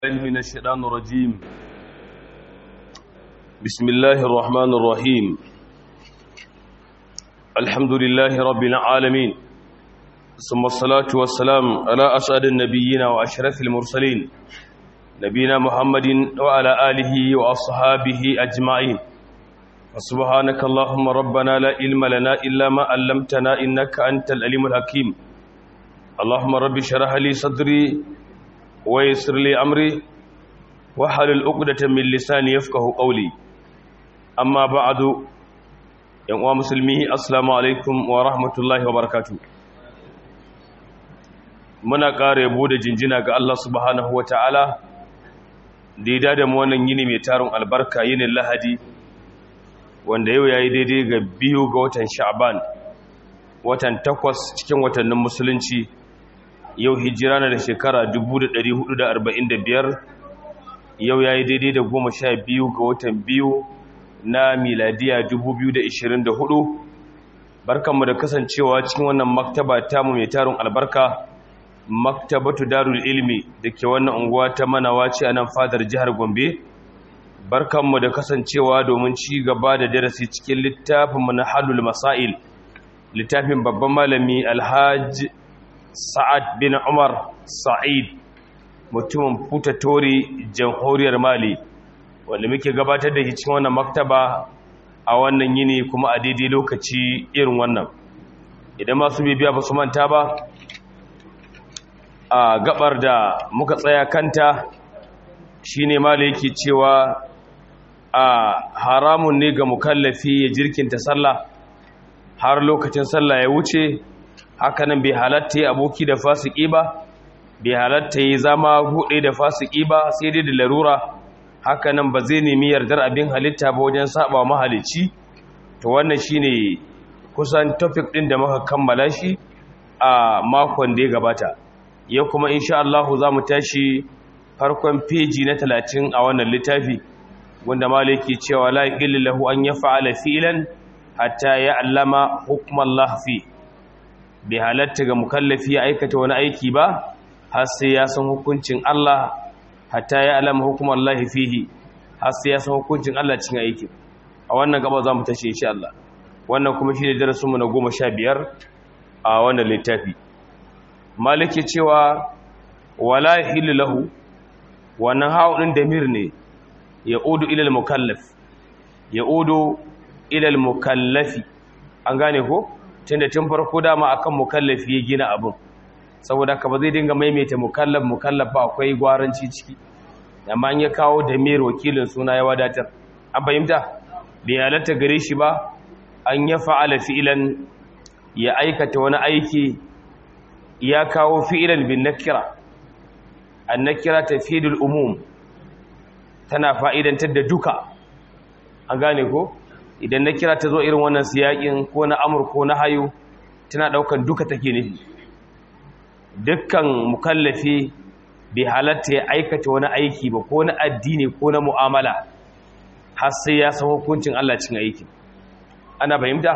الله من الشيطان الرجيم بسم الله الرحمن الرحيم الحمد لله رب العالمين ثم الصلاة والسلام على أسعد النبيين وأشرف المرسلين نبينا محمد وعلى آله وأصحابه أجمعين فسبحانك اللهم ربنا لا علم لنا إلا ما علمتنا إنك أنت العليم الحكيم اللهم رب اشرح لي صدري ويسر لي أمري وحلل عقدة من لساني يفقه قولي أما بعد يا مسلمي السلام عليكم ورحمة الله وبركاته muna ƙara yabo da jinjina ga Allah subhanahu wa ta'ala da ya da mu wannan yini mai tarin albarka yinin lahadi wanda yau ya yi daidai ga biyu ga watan sha'ban watan takwas cikin watannin musulunci yau hijira na da shekara 1445 yau ya yi daidai da goma sha biyu ga watan biyu na miladiya 2024 barkanmu da kasancewa cikin wannan maktaba tamu mai tarin albarka maktabatu darul ilmi da ke wannan unguwa ta manawa ce a nan fadar jihar gombe barkanmu da kasancewa domin ci gaba da darasi cikin littafinmu na halul masail littafin babban malami alhaji sa'ad bin umar sa'id mutumin futa tori jamhuriyar mali wanda muke gabatar da cikin wannan maktaba a wannan yini kuma a daidai lokaci irin wannan idan masu bibiya ba su manta ba a gabar da muka tsaya kanta shine mali yake cewa a haramun ne ga mukallafi ya jirkinta sallah har lokacin sallah ya wuce hakanan bai halatta ya aboki da fasiki ba bai halatta ya zama hude da fasiki ba sai dai da larura hakanan ba zai nemi yardar abin halitta ba wajen saba mahalici to wannan shine kusan topic din da muka kammala shi a makon da ya gabata yau kuma insha Allah za mu tashi farkon peji na 30 a wannan littafi wanda malaki cewa la illahu an yaf'ala fi'lan hatta ya'lama hukmallah fi bai halatta ga mukallafi ya aikata wani aiki ba har sai ya san hukuncin Allah hatta ya alama hukumar Allah fihi har sai ya san hukuncin Allah cikin aiki a wannan gaba za mu tashi insha Allah wannan kuma shine darasin mu na 15 a wannan littafi maliki cewa wala hilu lahu wannan haudin damir ne ya udu ila al-mukallaf ya udu ila al-mukallafi an gane ko tunda tun farko dama akan mukallafi ya gina abin saboda ka ba zai dinga maimaita mukallaf mukallaf ba akwai gwaranci ciki amma an ya kawo da mer wakilin suna ya wadatar an fahimta bai halatta gare shi ba an ya fa'ala fi'ilan ya aikata wani aiki ya kawo fi'ilan bin nakira an nakira tafidul umum tana fa'idantar da duka an gane ko idan na kira ta zo irin wannan siyakin ko na amur ko na hayo tana daukan duka take nufi dukkan mukallafi bai halatta ya aikata wani aiki ba ko na addini ko na mu'amala har sai ya san hukuncin Allah cin aiki ana fahimta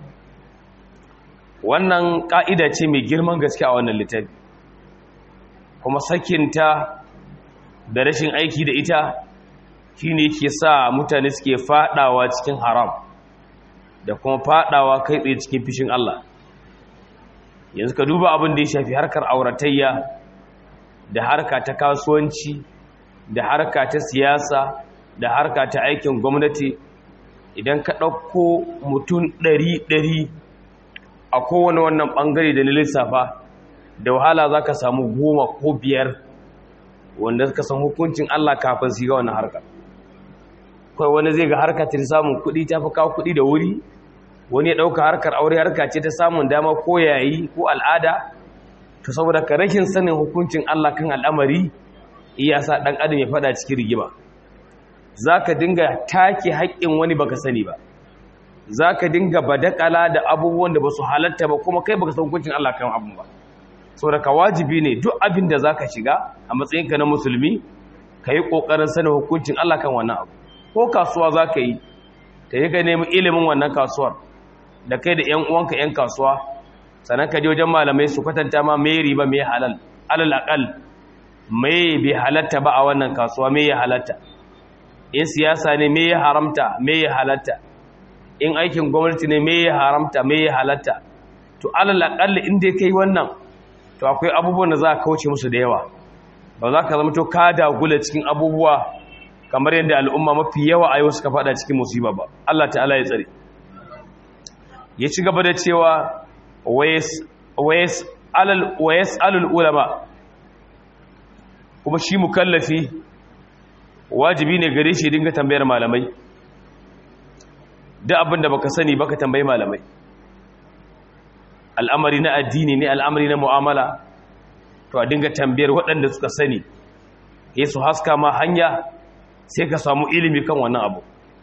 wannan ka'ida ce mai girman gaske a wannan littafi kuma sakinta da rashin aiki da ita shi ne ke sa mutane suke fadawa cikin haram da kuma fadawa kai tsaye cikin fishin Allah yanzu ka duba abin da ya shafi harkar auratayya da harka ta kasuwanci da harka ta siyasa da harka ta aikin gwamnati idan ka ɗauko mutum ɗari-ɗari a kowane wannan ɓangare da na lissafa da wahala za ka samu goma ko biyar wanda ka san hukuncin Allah kafin su ga wannan harkar kawai wani zai ga harka ta samun kuɗi ta fi kawo kuɗi da wuri wani ya ɗauka harkar aure harka ce ta samun dama ko yayi ko al'ada to saboda ka rashin sanin hukuncin Allah kan al'amari iya sa ɗan adam ya faɗa cikin rigima za ka dinga take haƙƙin wani baka sani ba za ka dinga badakala da abubuwan da ba su halatta ba kuma kai baka san hukuncin Allah kan abin ba saboda ka wajibi ne duk abin da za ka shiga a matsayinka na musulmi ka yi ƙoƙarin sanin hukuncin Allah kan wannan abu ko kasuwa za ka yi ka yi ka nemi ilimin wannan kasuwar da kai da 'yan uwanka 'yan kasuwa sannan ka je wajen malamai su kwatanta ma mai riba mai halal alal akal me bai halatta ba a wannan kasuwa me ya halatta in siyasa ne me ya haramta me ya halatta in aikin gwamnati ne me ya haramta me ya halatta to alal aqall in dai kai wannan to akwai abubuwan da za ka kauce musu da yawa ba za ka zama to ka dagula cikin abubuwa kamar yadda al'umma mafi yawa a yau suka fada cikin musiba ba Allah ta'ala ya tsare ya ci gaba da cewa wayas alal ulama kuma shi mukallafi wajibi ne gare shi dinga tambayar malamai duk abin da baka sani baka tambayi malamai al'amari na addini ne al'amari na mu'amala to a dinga tambayar waɗanda suka sani ya su haska ma hanya sai ka samu ilimi kan wannan abu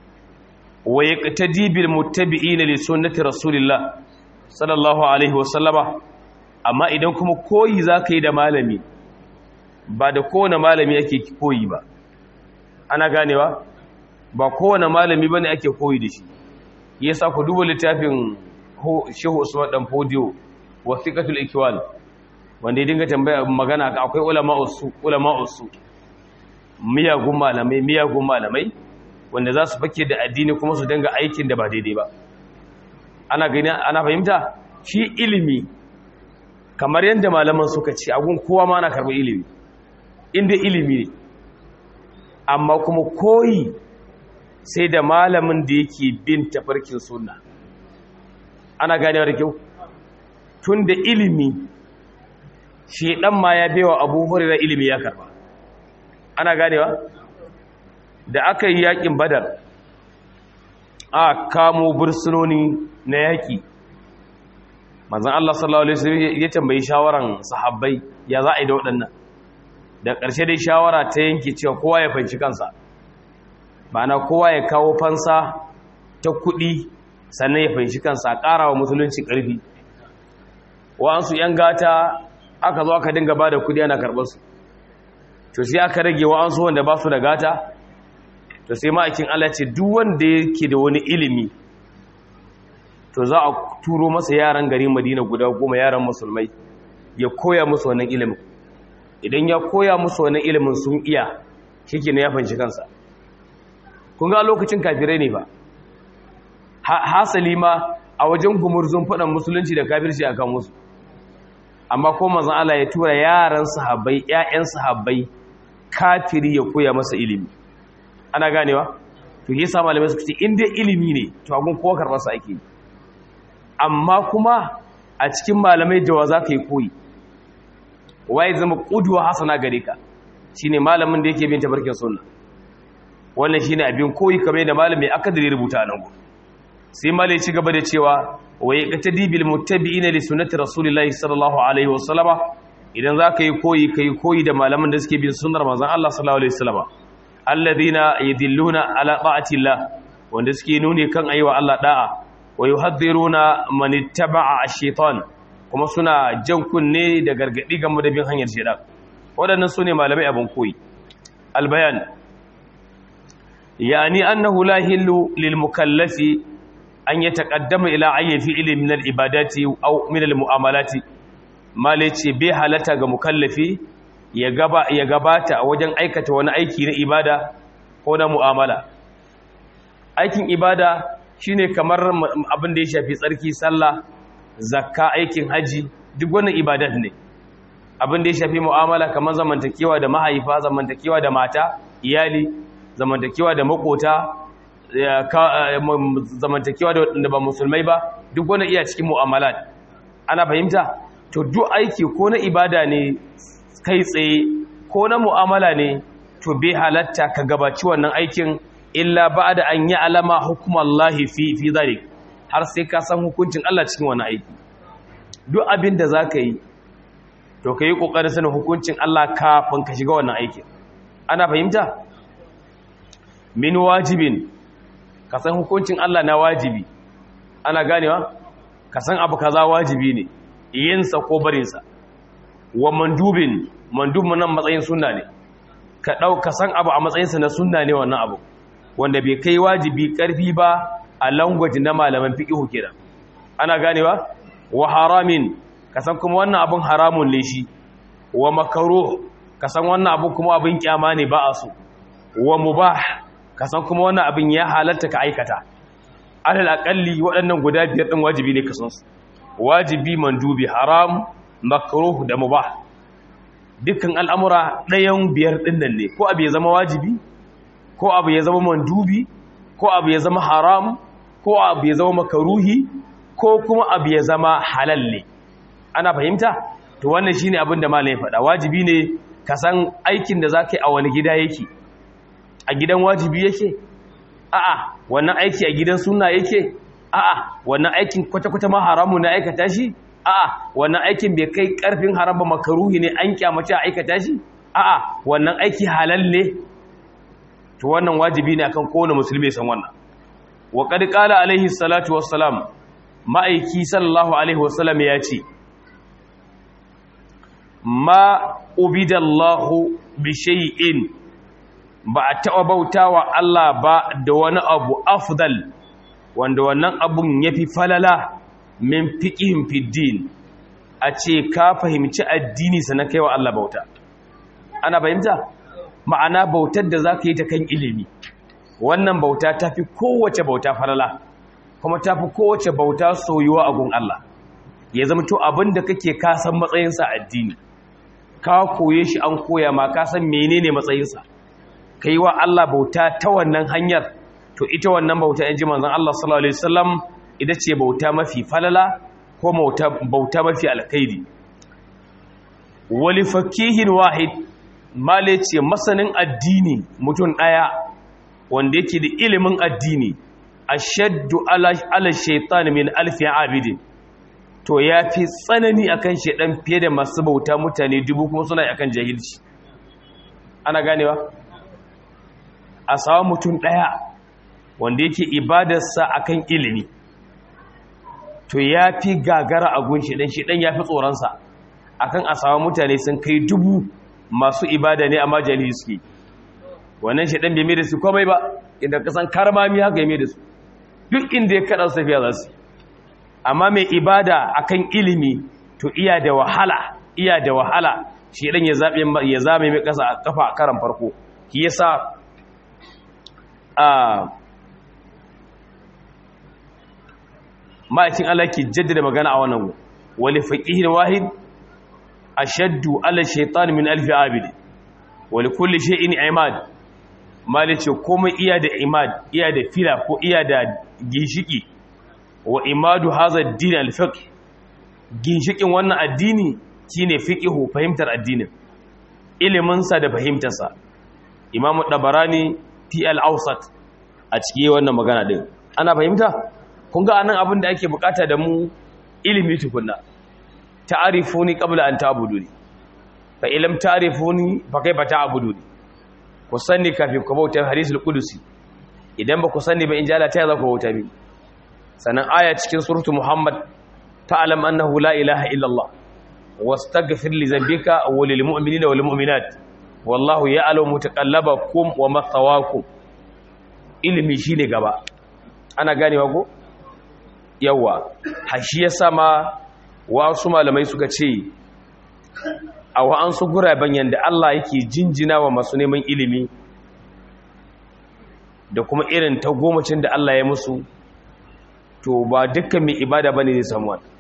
wa ya ƙatadi bil muttabi'ina li sunnati rasulillah sallallahu alaihi wasallama amma idan kuma koyi za ka yi da malami ba da kowane malami ake koyi ba ana ganewa ba kowane malami bane ake koyi da shi yasa ku duba littafin Shehu Usman dan Fodiyo wasiqatul ikwal wanda ya dinga tambaya magana ka akwai ulama usu ulama usu miyagun malamai miyagun malamai wanda za su fake da addini kuma su dinga aikin da ba daidai ba ana gani ana fahimta shi ilimi kamar yadda malaman suka ce agun kowa ma na karɓar ilimi inda ilimi ne amma kuma koyi sai da malamin da yake bin tafarkin sunna ana ganewa da kyau tun da ilimi shi ɗan ma ya bewa abubuwan da ilimi ya karba ana ganewa da aka yi yakin badar a kamo bursunoni na yaƙi manzan Allah sallallahu Alaihi wasallam ya tambayi shawaran sahabbai ya za a yi da waɗannan da ƙarshe dai shawara ta yanke cewa kowa ya fanci kansa na kowa ya kawo fansa ta kuɗi sannan ya fanci kansa a ƙara wa musulunci ƙarfi wa'ansu 'yan gata aka zo aka dinga ba da kuɗi ana karɓarsu to sai aka rage wa'ansu wanda ba su da gata to sai ma'aikin Allah ce duk wanda yake da wani ilimi to za a turo masa yaran gari madina guda goma yaran musulmai ya koya musu wannan ilimin idan ya koya musu wannan ilimin sun iya shike ne ya fanci kansa kun ga lokacin kafirai ne ba hasali ma a wajen gumurzun faɗan musulunci da kafirci akan musu amma ko manzon Allah ya tura yaran sahabbai ƴaƴan sahabbai kafiri ya koya masa ilimi ana ganewa to yasa malamai suka ce in dai ilimi ne to agun kowa karɓar sa ake amma kuma a cikin malamai jawa za ka yi koyi waye zama ƙuduwa hasana gare ka shine malamin da yake bin tabarkin sunna wannan shine abin koyi kamar da malami aka da rubuta nan go sai malai ci gaba da cewa wa yaqtadi bil muttabi'ina li sunnati rasulillahi sallallahu alaihi wasallama idan za ka yi koyi kai koyi da malaman da suke bin sunnar manzon Allah sallallahu alaihi wasallama alladhina yadilluna ala ta'atillah wanda suke nuni kan ayyuwa Allah da'a wa yuhadhiruna man ittaba'a ash-shaytan kuma suna jan kunne da gargadi game da bin hanyar shaytan wadannan sune malamai abun koyi albayan yani annahu la hillu lil mukallafi an yataqaddama ila ayyi fi'li min al ibadati aw min al mu'amalati malaci bai halata ga mukallafi ya gaba ya gabata a wajen aikata wani aiki na ibada ko na mu'amala aikin ibada shine kamar abin da ya shafi tsarki sallah zakka aikin haji duk wannan ibadat ne abin da ya shafi mu'amala kamar zamantakewa da mahaifa zamantakewa da mata iyali zamantakewa da makota zamantakewa da wanda ba musulmai ba duk wannan iya cikin mu'amalat ana fahimta to duk aiki ko na ibada ne kai tsaye ko na mu'amala ne to bai halatta ka gabaci wannan aikin illa ba da an yi alama hukumallahi fi fi zalik har sai ka san hukuncin Allah cikin wani aiki duk abin da za ka yi to ka yi ƙoƙarin sanin hukuncin Allah kafin ka shiga wannan aikin ana fahimta min wajibin ka san hukuncin Allah na wajibi ana ganewa ka san abu kaza wajibi ne yinsa ko barinsa wa mandubin mandubin nan matsayin sunna ne ka ɗau ka san abu a matsayinsa na sunna ne wannan abu wanda bai kai wajibi karfi ba a language na malaman fiqhu kenan ana ganewa wa haramin kasan kuma wannan abun haramun ne shi wa makruh ka san wannan abu kuma abin kyama ne ba a so wa mubah ka san kuma wannan abin ya halatta ka aikata alal aqalli waɗannan guda biyar din wajibi ne ka san su wajibi mandubi haram makruh da mubah dukkan al'amura ɗayan biyar ɗin nan ne ko abu ya zama wajibi ko abu ya zama mandubi ko abu ya zama haram ko abu ya zama makaruhi ko kuma abu ya zama halal ne ana fahimta to wannan shine abin da malai faɗa wajibi ne ka san aikin da zaka yi a wani gida yake a gidan wajibi yake a'a wannan aiki a gidan sunna yake a'a wannan aikin kwata-kwata ma haramu na aikata shi a'a wannan aikin bai kai karfin haram ba makaruhi ne an kyamace a aikata shi a'a wannan aiki halal ne to wannan wajibi ne akan kowane musulmi san wannan wa qad qala alaihi salatu wassalam ma'aiki sallallahu alaihi wasallam ya ce ma ubidallahu bi shay'in ba a taɓa bautawa Allah ba da wani abu afdal wanda wannan abun yafi falala min fiqhin fiddin a ce ka fahimci addini sana kai wa Allah bauta ana fahimta ma'ana bautar da zaka yi ta kan ilimi wannan bauta tafi kowace bauta falala kuma tafi kowace bauta soyuwa a gun Allah ya zama to abinda kake ka san matsayinsa addini ka koye shi an koya ma ka san menene matsayinsa kai wa Allah bauta ta wannan hanyar to ita wannan bauta in ji manzon Allah sallallahu alaihi wasallam ita ce bauta mafi falala ko bauta mafi alkhairi wali fakihin wahid male ce masanin addini mutum daya wanda yake da ilimin addini ashaddu ala ala shaytan min alfi abidin to yafi tsanani akan shedan fiye da masu bauta mutane dubu kuma suna akan jahilci ana ganewa a sawa mutum daya wanda yake ibadarsa akan ilimi to ya fi gagara a gun shiɗan shiɗan ya fi tsoronsa a kan a samu mutane sun kai dubu masu ibada ne a majali suke wannan shiɗan bai mai da su komai ba inda kasan karmami haka ya mai da su duk inda ya kaɗa safiya za su amma mai ibada a kan ilimi to iya da wahala iya da wahala shiɗan ya zame mai ƙasa a kafa a karan farko shi yasa a ma'aikin Allah ke jaddada magana a wannan wali faqihin wahid ashaddu ala shaytan min alf abid wali kulli shay'in imad malice komai iya da imad iya da fila ko iya da ginshiki wa imadu hadha ad-din al-fiqh ginshikin wannan addini shine fiqhu fahimtar addinin ilimin sa da fahimtar sa imam dabarani fi al-awsat a cikin wannan magana din ana fahimta kun ga anan abin da ake bukata da mu ilimi tukunna ta'arifuni qabla an ta'buduni fa illam ta'rifuni fa kaifa ta'buduni ku sani kafin ku bauta hadisul qudusi idan ba ku sani ba in jala ta za ku bauta bi sanan aya cikin suratu muhammad ta'lam annahu la ilaha illa allah wastaghfir li dhanbika wa lil mu'minina wal mu'minat wallahu ya'lamu mutaqallabakum wa mathawakum ilimi shine gaba ana ganewa ko yawa hashi ya sama wasu malamai suka ce a wa'ansu guraben yadda Allah yake jinjina wa masu neman ilimi da kuma irin ta gomacin da Allah ya musu to ba dukkan mai ibada bane zai samu wani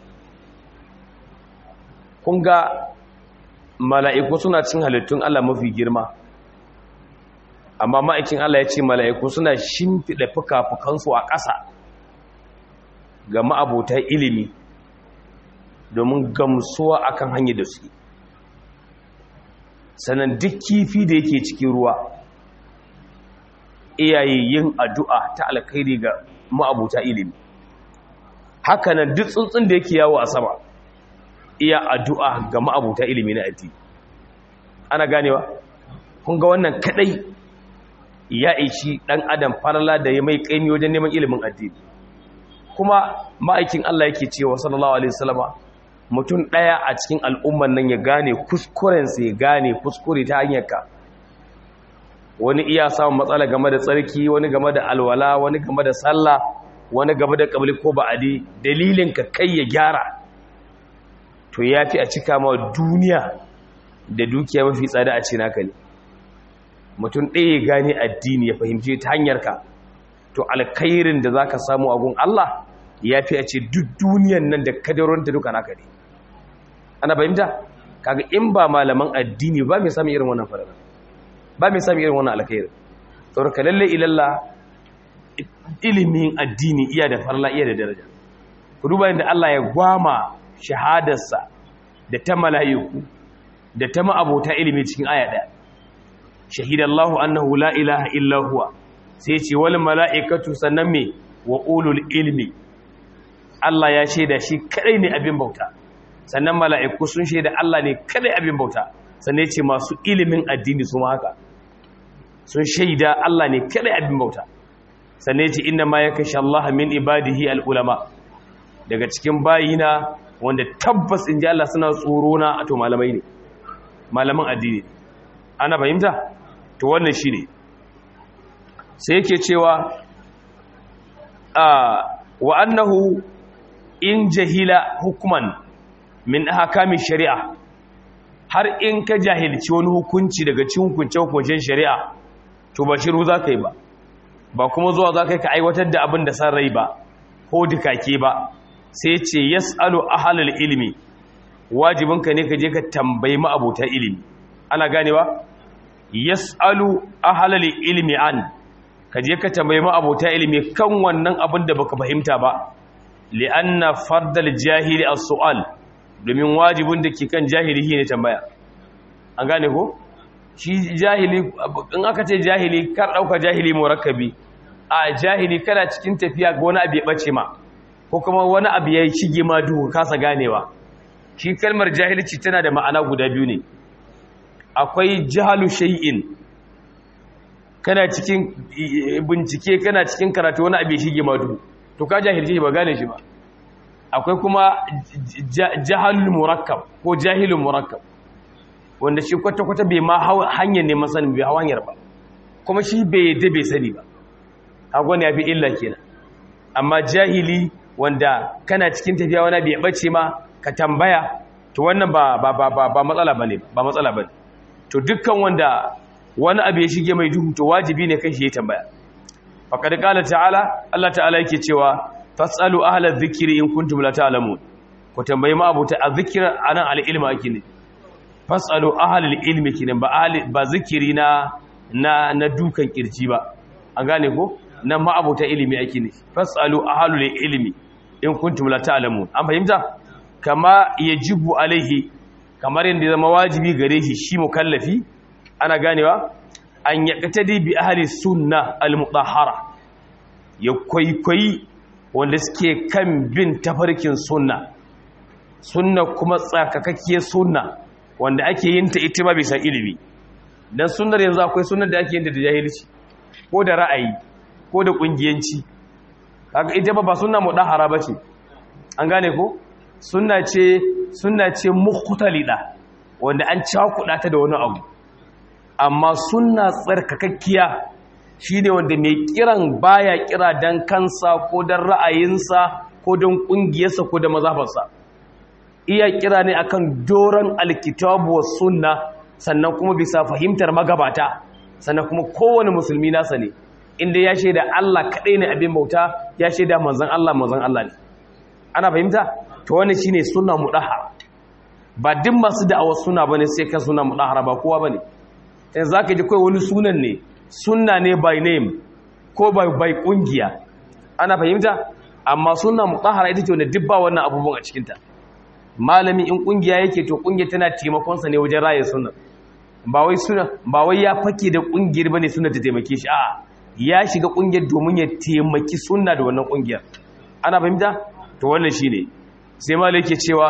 kun ga mala'iku suna cin halittun Allah mafi girma amma ma'aikin Allah ya ce mala'iku suna shimfiɗa fuka-fukansu a ƙasa ga ma'abota ilimi domin gamsuwa akan hanyar da su sannan duk kifi da yake cikin ruwa iyaye yin addu'a ta alkhairi ga ma'abota ilimi hakanan duk tsuntsun da yake yawo a sama iya addu'a ga ma'abota ilimi na addini ana ganewa kun ga wannan kadai ya ishi dan adam farala da ya mai kaimi wajen neman ilimin addini kuma ma'aikin Allah yake cewa sallallahu alaihi wasallama mutum daya a cikin al'umman nan ya gane kuskuren sa ya gane kuskure ta hanyar ka wani iya samun matsala game da tsarki wani game da alwala wani game da sallah wani game da kabli ko ba'adi dalilin ka kai ya gyara to yafi a cika ma duniya da dukiya mafi tsada a ce naka ne mutum ɗaya ya gane addini ya fahimce ta hanyar ka to alkhairin da zaka samu a gun Allah ya fi a ce duk duniyan nan da kadaronta duka naka ne ana fahimta kaga in ba malaman addini ba mai sami irin wannan farada ba mai sami irin wannan alkhairin saboda ka lalle ilalla ilimin addini iya da farla iya da daraja ku duba yadda Allah ya gwama shahadarsa da ta mala'iku da ta ma'abota ilimi cikin aya ɗaya shahidallahu annahu la ilaha illa huwa sai ce wal mala'ikatu sannan me wa ulul ilmi Allah ya shaida shi kadai ne abin bauta sannan mala'iku sun shaida Allah ne kadai abin bauta sannan ce masu ilimin addini su ma haka sun shaida Allah ne kadai abin bauta sannan ce inna ma yakashi Allah min ibadihi al ulama daga cikin bayina wanda tabbas in ji Allah suna tsoro na a to malamai ne malaman addini ana fahimta to wannan shi ne sai yake cewa a wa annahu in jahila hukman min ahkami shari'a har in ka jahilci wani hukunci daga cikin hukunce-hukuncen shari'a to ba shiru za ka yi ba ba kuma zuwa za ka yi ka aiwatar da abin da san rai ba ko dukake ba sai ce yas'alu ahlul ilmi wajibinka ne ka je ka tambayi ma'abota ilimi ana ganewa yas'alu ahlul ilmi an ka je ka tambayi ma'abota ilimi kan wannan abin da baka fahimta ba li'anna fardal jahili as-su'al domin wajibin da ke kan jahili ne tambaya an gane ko shi jahili in aka ce jahili kar dauka jahili murakkabi a jahili kana cikin tafiya ga wani abu ya bace ma ko kuma wani abu ya shige ma duhu kasa ganewa shi kalmar jahilci tana da ma'ana guda biyu ne akwai jahalu shay'in kana cikin bincike kana cikin karatu wani abu ya shige ma duhu to ka jahilci ba gane shi ba akwai kuma jahalul murakkab ko jahilul murakkab wanda shi kwata-kwata bai ma hanyar neman sanin bai hanyar ba kuma shi bai yadda bai sani ba hagwani ya fi illa kenan amma jahili wanda kana cikin tafiya wani bai bace ma ka tambaya to wannan ba ba ba ba, ba matsala bane ba matsala bane to dukkan wanda wani abu ya shige mai duhu to wajibi ne kai shi ya tambaya faqad qala ta'ala Allah ta'ala yake cewa fasalu ahla dhikri in kuntum la ta'lamun ku tambayi ma abuta azzikr anan al-ilma ake ne fasalu ahla al-ilmi kinan ba ahli ba zikiri na na na dukan kirji ba an gane ko nan ma abuta ilimi ake ne fasalu ahla al-ilmi in kuntum la ta'lamun an fahimta kama yajibu alaihi kamar yadda zama wajibi gare shi shi mukallafi ana ganewa an yaqtadi bi ahli sunna al-mutahhara ya kwaikwayi wanda suke kan bin tafarkin sunna sunna kuma tsarkakakkiyar sunna wanda ake yin ta ita ma bisa ilimi dan sunnar yanzu akwai sunnar da ake yin ta da jahilci ko da ra'ayi ko da kungiyanci kaga ita ba ba sunna mudahara bace an gane ko sunna ce sunna ce mukhtalida wanda an cakuda ta da wani abu amma sunna tsarkakakkiya shine wanda mai kiran baya kira dan kansa ko dan ra'ayinsa ko dan kungiyarsa ko da mazhabarsa iya kira ne akan doran alkitabu was sunna sannan kuma bisa fahimtar magabata sannan kuma kowane musulmi nasa ne inda ya shaida Allah kaɗai ne abin bauta ya shaida manzan Allah manzan Allah ne ana fahimta to wani shine sunna mudahara ba duk masu da'awar suna bane sai kan sunna mudahara ba kowa bane sai zaka ji kai wani sunan ne sunna ne by name ko by by kungiya ana fahimta amma sunna mudahara ita ce wanda duk ba wannan abubuwan a cikin ta malami in kungiya yake to kungiya tana taimakon sa ne wajen raye sunna ba wai suna ba wai ya fake da kungiyar bane sunna ta taimake shi a'a ya shiga kungiyar domin ya taimaki sunna da wannan kungiyar ana fahimta to wannan shine sai malai yake cewa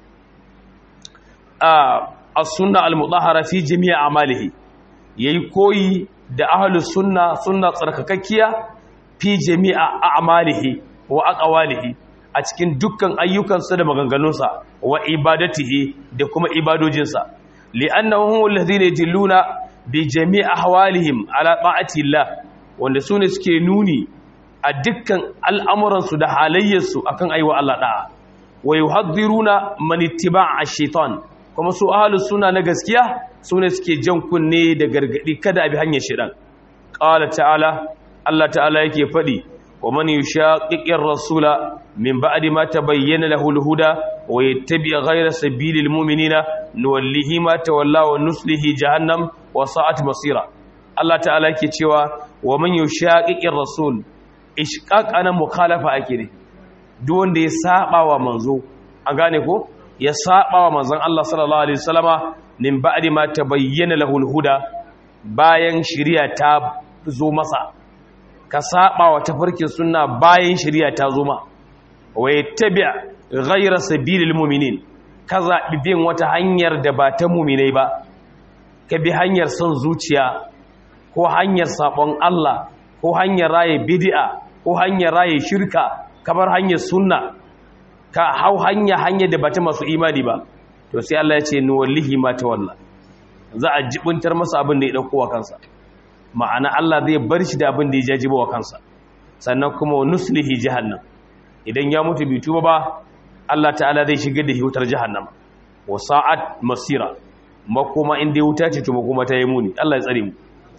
a as-sunna al-mudahhara fi jami' a'malihi yayi koyi da ahlus sunna sunna tsarkakakkiya fi jami' a'malihi wa aqwalihi a cikin dukkan ayyukansa da maganganunsa wa ibadatihi da kuma ibadojinsa li'annahum alladhina yadilluna bi jami' ahwalihim ala ta'ati Allah wanda su ne suke nuni a dukkan al'amuransu da halayyarsu akan aiwa Allah ɗa'a wa yi haɗiruna manittiba a shaitan kuma su ahlus sunna na gaskiya su ne suke jan kunne da gargadi kada a bi hanyar shedan qala ta'ala Allah ta'ala yake fadi wa man yushaqiqir rasula min ba'di ma tabayyana lahu al-huda wa yattabi' ghayra sabilil mu'minina nuwallihi ma tawalla wa nuslihi jahannam wa sa'at masira Allah ta'ala yake cewa wa man yushaqiqir rasul ishqaq ana mukhalafa ake ne duk wanda ya saba wa manzo an gane ko ya saba wa manzon Allah sallallahu alaihi wasallama min ba'di ma tabayyana lahu al-huda bayan shari'a ta zo masa ka saba wa tafarkin sunna bayan shari'a ta zo ma wa yattabi' ghayra sabilil mu'minin ka zabi bin wata hanyar da ba ta mu'minai ba ka bi hanyar son zuciya ko hanyar sabon Allah ko hanyar raye bid'a ko hanyar raye shirka kamar hanyar sunna ka hau hanya hanya da bata masu imani ba to sai Allah ya ce ni wallahi ma tawalla za a jibuntar masa abin da ya dauko wa kansa ma'ana Allah zai bar shi da abin da ya jajibo wa kansa sannan kuma nuslihi jahannam idan ya mutu bai tuba ba Allah ta'ala zai shigar da wutar jahannam wa sa'at masira makoma inda ya wuta ce to makoma ta yi muni Allah ya tsare mu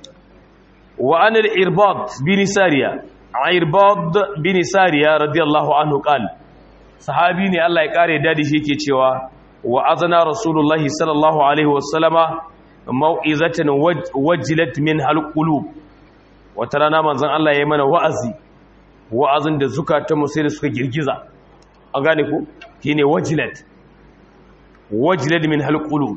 wa anil irbad bin sariya irbad bin sariya radiyallahu anhu qala sahabi ne Allah ya kare dadi shi yake cewa wa azana rasulullahi sallallahu alaihi wasallama mau'izatan wajilat min halqulub wata rana manzon Allah ya yi mana wa'azi wa'azin da zukatan mu sai da suka girgiza an gane ku shine wajilat wajilat min halqulub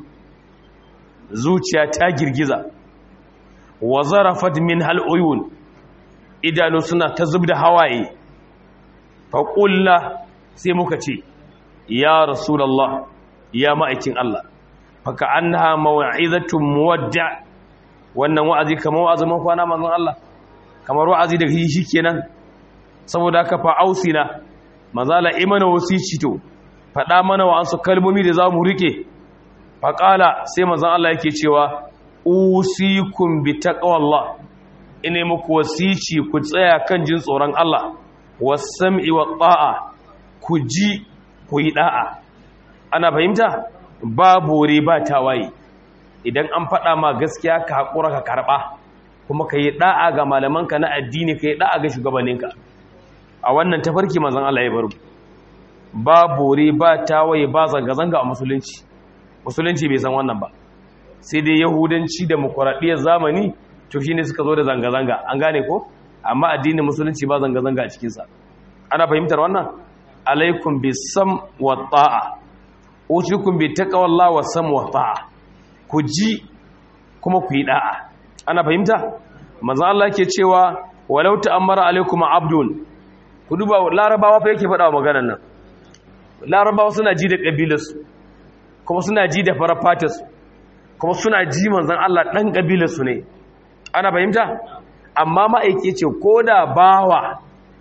zuciya ta girgiza wa zarafat min haluyun idanu suna ta zubda hawaye fa qulna sai muka ce ya rasulallah ya ma'aikin Allah faka annaha maw'izatun muwadda wannan wa'azi kamar wa'azin kwana manzon Allah kamar wa'azi da shi kenan saboda haka fa ausina mazala imana wasici to fada mana wa ansu kalmomi da zamu rike fa qala sai manzon Allah yake cewa usikum bi taqwallah ine muku wasici ku tsaya kan jin tsoron Allah was-sam'i wat-ta'a ku ji ku yi da'a ana fahimta ba bore ba tawaye idan an faɗa ma gaskiya ka haƙura ka karɓa kuma ka yi da'a ga malamanka na addini ka yi da'a ga shugabanninka a wannan tafarki mazan Allah ya baro ba bore ba tawaye ba zanga-zanga a musulunci musulunci bai san wannan ba sai dai yahudanci da mukuraɗiyar zamani to shine suka zo da zanga-zanga an gane ko amma addinin musulunci ba zanga-zanga a cikinsa ana fahimtar wannan alaikum bi sam wa ta'a usikum bi taqwallah wa sam wa ta'a ku ji kuma ku yi da'a ana fahimta manzo Allah yake cewa walau ta'ammara alaikum abdun ku duba larabawa fa yake faɗa maganar nan larabawa suna ji da kabilarsu kuma suna ji da farafatarsu kuma suna ji manzon Allah dan kabilarsu ne ana fahimta amma ma'aike ce koda bawa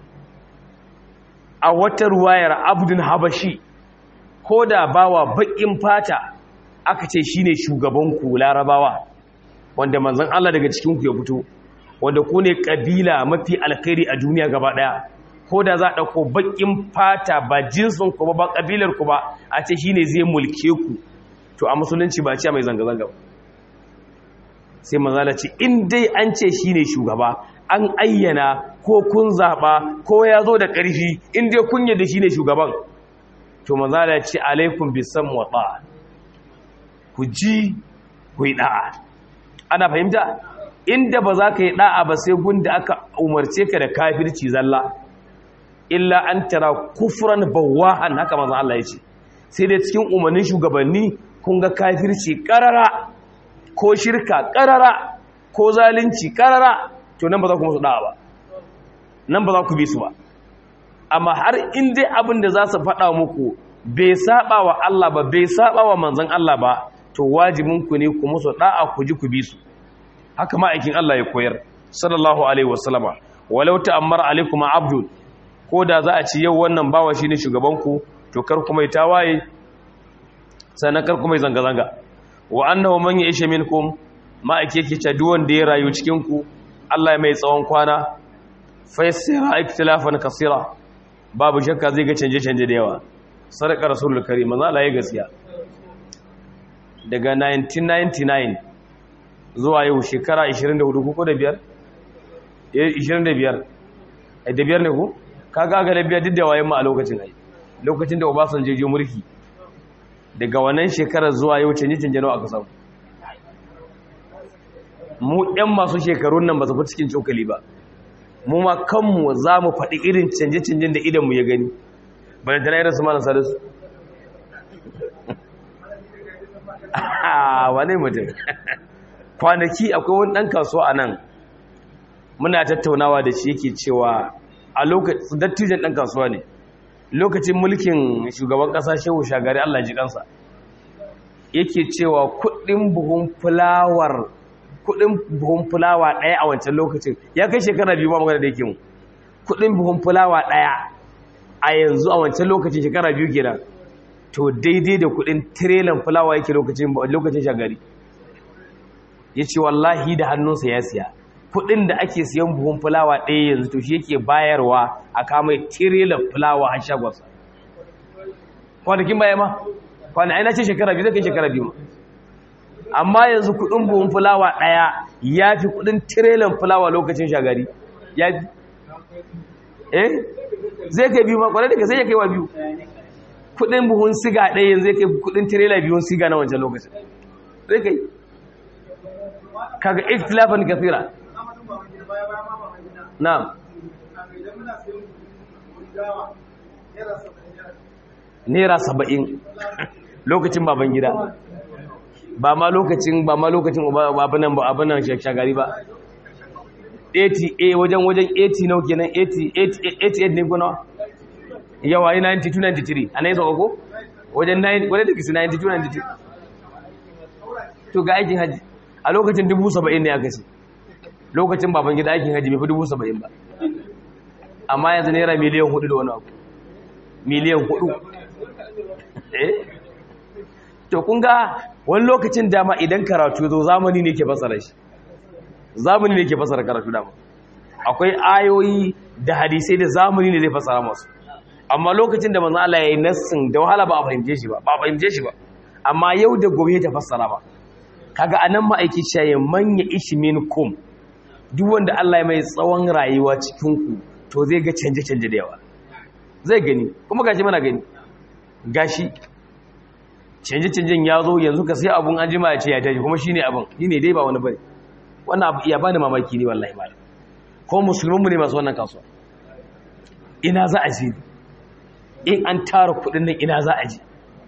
a wata ruwayar abdun habashi ko da bawa baƙin fata aka ce shine shugabanku larabawa wanda manzon Allah daga cikinku ya fito wanda ku ne ƙabila mafi alkhairi a duniya gaba ɗaya ko da za a ɗauko baƙin fata ba jinsin ku ba ba ƙabilar ku ba a ce shine zai mulke ku to a musulunci ba ce mai zanga-zanga sai manzala ce in dai an ce shine shugaba an ayyana ko kun zaɓa ko ya zo da ƙarfi inda kun yadda shi ne shugaban to maza da ce alaikun bisan watsa ku ji ku yi ɗa'a ana fahimta inda ba za ka yi ɗa'a ba sai gunda aka umarce ka da kafirci zalla illa an tara kufuran bawahan haka maza Allah ya ce sai dai cikin umarnin shugabanni kun ga kafirci ƙarara ko shirka ƙarara ko zalunci ƙarara to nan ba za ku musu da'a ba nan ba za ku bi su ba amma har in dai abin da za su faɗa muku bai saba wa Allah ba bai saba wa manzon Allah ba to wajibin ku ne ku musu da'a ku ji ku bi su haka ma'aikin Allah ya koyar sallallahu alaihi wasallama walau ta'ammara alaikum abdul ko da za a ci yau wannan bawa shine shugaban ku to kar kuma yi tawaye sannan kar kuma yi zanga zanga wa annahu man ya'isha minkum ma'aike yake ta duk wanda ya rayu cikin ku Allah ya mai tsawon kwana fassira ikhtilafan kasira babu shakka zai ga canje-canje da yawa sadaka rasulul karim manzo Allah ya gaskiya daga 1999 zuwa yau shekara 24 ko da biyar 25 da biyar ne ku kaga ga da biyar duk da wayan mu a lokacin ai lokacin da Obasanjo je mulki daga wannan shekarar zuwa yau canje canje nawa aka samu mu ɗan masu shekarun nan ba su fi cikin cokali ba mu ma kanmu za mu faɗi irin canje canjen da idanmu ya gani bayan tana irin su mana salisu wane mutum kwanaki akwai wani ɗan kasuwa a nan muna tattaunawa da shi yake cewa a lokacin dattijan ɗan kasuwa ne lokacin mulkin shugaban ƙasa shehu shagari allah ji kansa yake cewa kuɗin buhun fulawar kuɗin buhun fulawa ɗaya a wancan lokacin ya kai shekara biyu ma magana da yake mu kuɗin buhun fulawa ɗaya a yanzu a wancan lokacin shekara biyu kenan to daidai da kuɗin tirelan fulawa yake lokacin lokacin shagari ya ce wallahi da hannunsa ya siya kudin da ake siyan buhun fulawa ɗaya yanzu to shi yake bayarwa a kama tirelan fulawa a shagonsa kwanakin baya ma kwana aina ce shekara biyu zai kai shekara biyu amma yanzu kudin buhun fulawa ɗaya ya fi kudin tirelan fulawa lokacin shagari ya fi eh zai kai biyu ma kwanar da ka sai ya kai wa biyu kudin buhun siga ɗaya yanzu zai kai kudin tirela biyun siga na wancan lokacin zai kai kaga ikhtilafan kathira na'am naira saba'in lokacin baban gida ba ma lokacin ba ma lokacin abinan ba abinan shagari ba 80 wajen wajen 80 nau kenan 88 ne kuna yawa yi 92-93 a na yi sauka ko wajen 92-93 to ga aikin hajji a lokacin dubu saba'in ne aka ce lokacin baban gida aikin hajji bai fi dubu saba'in ba amma yanzu naira miliyan hudu da wani abu miliyan hudu eh to kun ga wani lokacin dama idan karatu zo zamani ne ke fasara shi zamani ne ke fasara karatu dama akwai ayoyi da hadisai da zamani ne zai fasara masu amma lokacin da manzo Allah ya yi nassin da wahala ba a fahimce shi ba ba a fahimce shi ba amma yau da gobe ta fassara ba kaga anan ma'aiki shaye manya ishi minkum duk wanda Allah ya mai tsawon rayuwa cikin ku to zai ga canje canje da yawa zai gani kuma gashi mana gani gashi canje canjen ya zo yanzu ka sai abun an jima ya ce ya tashi kuma shine abun shine dai ba wani bane wannan abu iya bani mamaki ne wallahi malam ko musulmin mu ne masu wannan kasuwa ina za a je in an tara kudin nan ina za a je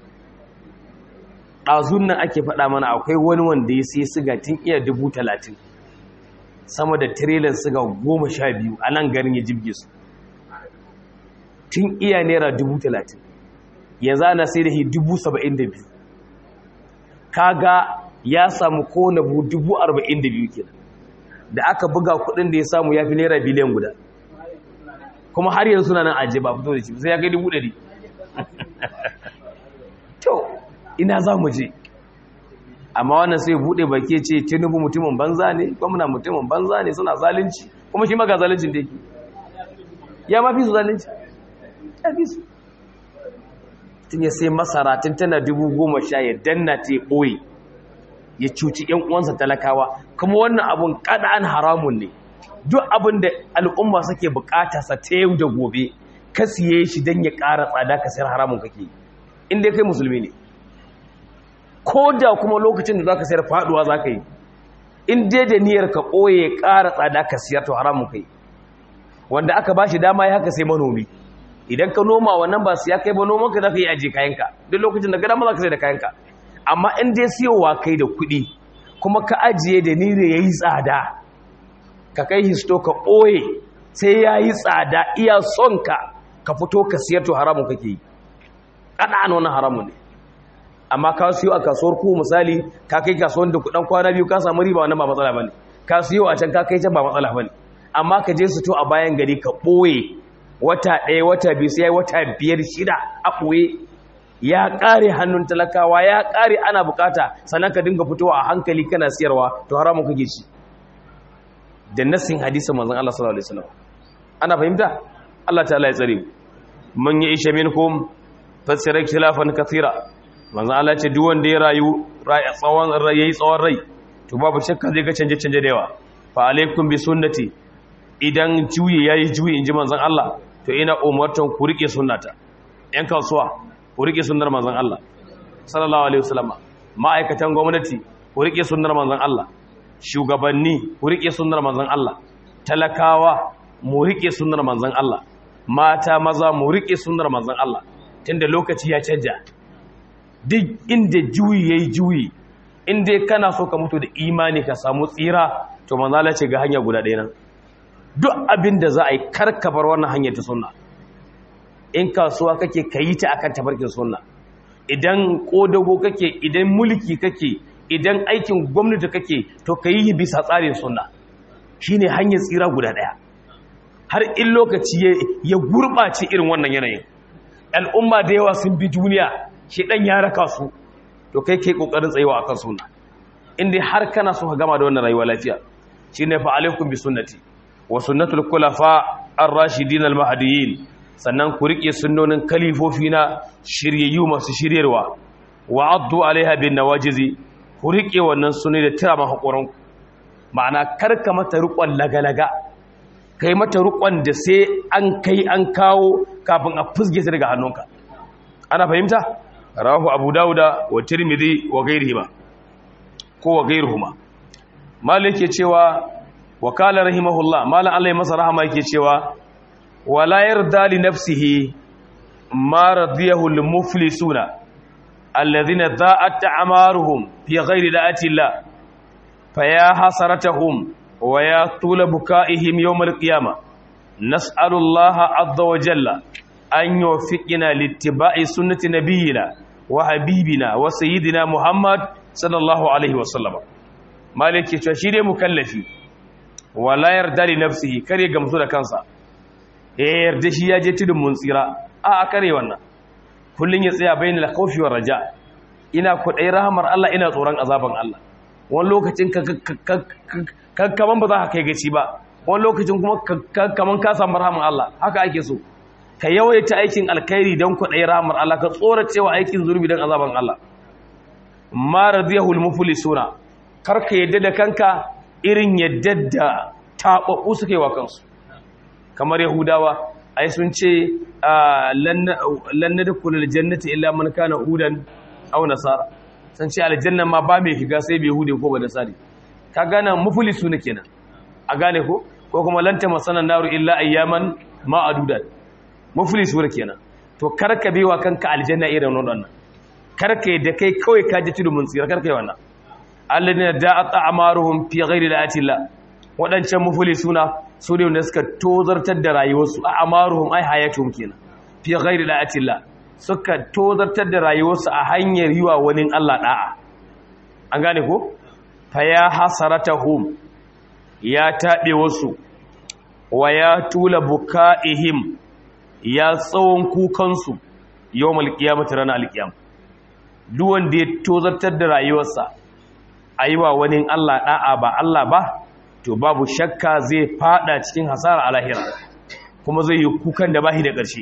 ɗazun nan ake faɗa mana akwai wani wanda ya sai siga tun iya dubu talatin sama da tirelan siga goma sha biyu a nan garin ya jibge su tun iya naira dubu talatin yanzu ana sai da shi dubu saba'in da biyu kaga ya samu kone bu dubu arba'in da biyu kenan da aka buga kudin da ya samu ya fi naira biliyan guda kuma har yanzu suna nan ajiye ba fito da shi sai ya kai dubu ɗari to ina za mu je amma wannan sai buɗe baki ce tinubu mutumin banza ne gwamna mutumin banza ne suna zalunci kuma shi maga zaluncin da yake ya mafi su zalunci ya fi su tun ya sai masara tun tana dubu goma sha ya danna ta ya ɓoye ya cuci ‘yan uwansa talakawa kuma wannan abun an haramun ne duk abin da al'umma suke bukata sa ta yau da gobe ka siye shi don ya ƙara tsada ka sayar haramun kake inda kai musulmi ne ko da kuma lokacin da za ka sayar faduwa za ka yi in dai da niyyar ka ɓoye ya ƙara tsada ka siyar to haramun kai wanda aka ba shi dama ya haka sai manomi idan ka noma wannan ba siya kai ba noman ka za ka yi aje kayanka duk lokacin da gada ma za ka sai da kayanka amma in dai siyowa kai da kuɗi kuma ka ajiye da niyyar ya yi tsada ka kai histo ka ɓoye sai ya yi tsada iya son ka ka fito ka siyar to haramun kake yi ƙaɗa wani haramun ne amma ka siyo a kasuwar ku misali ka kai kasuwar da kudan kwana biyu ka samu riba wannan ba matsala bane ka siyo a can ka kai can ba matsala bane amma ka je su to a bayan gari ka ɓoye wata ɗaya wata biyu sai wata biyar shida a ɓoye ya ƙare hannun talakawa ya ƙare ana bukata sannan ka dinga fitowa a hankali kana siyarwa to haramun kake ci da nassin hadisin manzon Allah sallallahu alaihi wasallam ana fahimta Allah ta'ala ya tsare mu man ya isha minkum fasira khilafan kathira manzon Allah ce duk wanda ya rayu tsawon yayi tsawon rai to babu shakka zai ga canje canje da yawa fa alaikum bi sunnati idan juyi yayi juyi inji manzon Allah to ina umartan ku rike sunnata yan kasuwa ku rike sunnar manzon Allah sallallahu alaihi wasallam ma'aikatan gwamnati ku rike sunnar manzon Allah shugabanni ku rike sunnar manzon Allah talakawa mu rike sunnar manzon Allah mata maza mu rike sunnar manzon Allah tunda lokaci ya canja duk inda juyi yayi juyi inda kana so ka mutu da imani ka samu tsira to manzo Allah ce ga hanya guda ɗaya nan duk abin da za a yi karkabar wannan hanyar ta sunna in kasuwa kake kayi ta akan tabarkin sunna idan kodago kake idan mulki kake idan aikin gwamnati kake to kayi bisa tsarin sunna shine hanyar tsira guda ɗaya har in lokaci ya gurɓace irin wannan yanayin al'umma da yawa sun bi duniya shi ɗan ya raka su to kai kai ƙoƙarin tsayewa akan sunna inda har kana so ka gama da wannan rayuwa lafiya shine fa alaikum bi sunnati wa sunnatul khulafa ar-rashidin al-mahdiyyin sannan ku rike sunnonin kalifofi na shiryayyu masu shiryarwa wa addu alaiha bin nawajizi ku rike wannan sunni da tira ma hakuran ma'ana karka mata riƙon lagalaga kai mata riƙon da sai an kai an kawo kafin a fusge ta daga hannunka ana fahimta rahu abu dauda wa tirmidhi wa ghairihima ko wa ghairuhuma malik yake cewa wa qala rahimahullah malan Allah ya masa rahama yake cewa wala yarda li nafsihi ma radiyahu lil muflisuna alladhina dha'at a'maruhum fi ghairi da'ati Allah faya hasaratahum wa ya tula bukaihim yawmal qiyamah nas'alullaha azza wa jalla an yuwaffiqina littiba'i sunnati nabiyyina wa habibina wa sayyidina muhammad sallallahu alaihi wa sallam maliki cewa shi dai mukallafi wala yarda li nafsihi kare gamsu da kansa eh yarda shi ya je tudun mun tsira a a kare wannan kullun ya tsaya bainal khawfi war raja ina kudai rahmar Allah ina tsoron azaban Allah wani lokacin kaman ba za ka kai gaci ba wani lokacin kuma kaman ka samu rahaman Allah haka ake so ka yawaita aikin alkhairi don kwaɗayi rahamar Allah ka tsoracewa aikin zurbi don azaban Allah ma radiyahul muflisuna kar ka yadda da kanka irin yadda da taɓaɓɓu suka yi wa kansu kamar yahudawa ai sun ce lan nadkhulul jannati illa man kana hudan aw nasara sun ce aljanna ma ba mai shiga sai bai hude ko ba da sari ka gane mufulisu ne kenan a gane ko ko kuma lanta masanan naru illa ayyaman ma'adudat mufulisu ne kenan to karka bewa kanka aljanna irin wannan karka da kai kawai ka ji tudu mun tsira karka yi wannan alladina da'at a'maruhum fi ghairi la'atillah wadancan mufulisuna su ne wanda suka tozartar da rayuwarsu a'maruhum ai hayatuhum kenan fi ghairi la'atillah suka tozartar da rayuwarsu a hanyar yi wa wani Allah ɗa'a an gane ko? fa ya hasarata hum ya taɓe wasu wa ya tula buka'ihim ya tsawon kukansu yau malkiyamata ranar alkiyam duwan da ya tozartar da rayuwarsa a yi wa wani Allah ɗa'a ba Allah ba to babu shakka zai fada cikin hasara a lahira kuma zai yi kukan da bahi da ƙarshe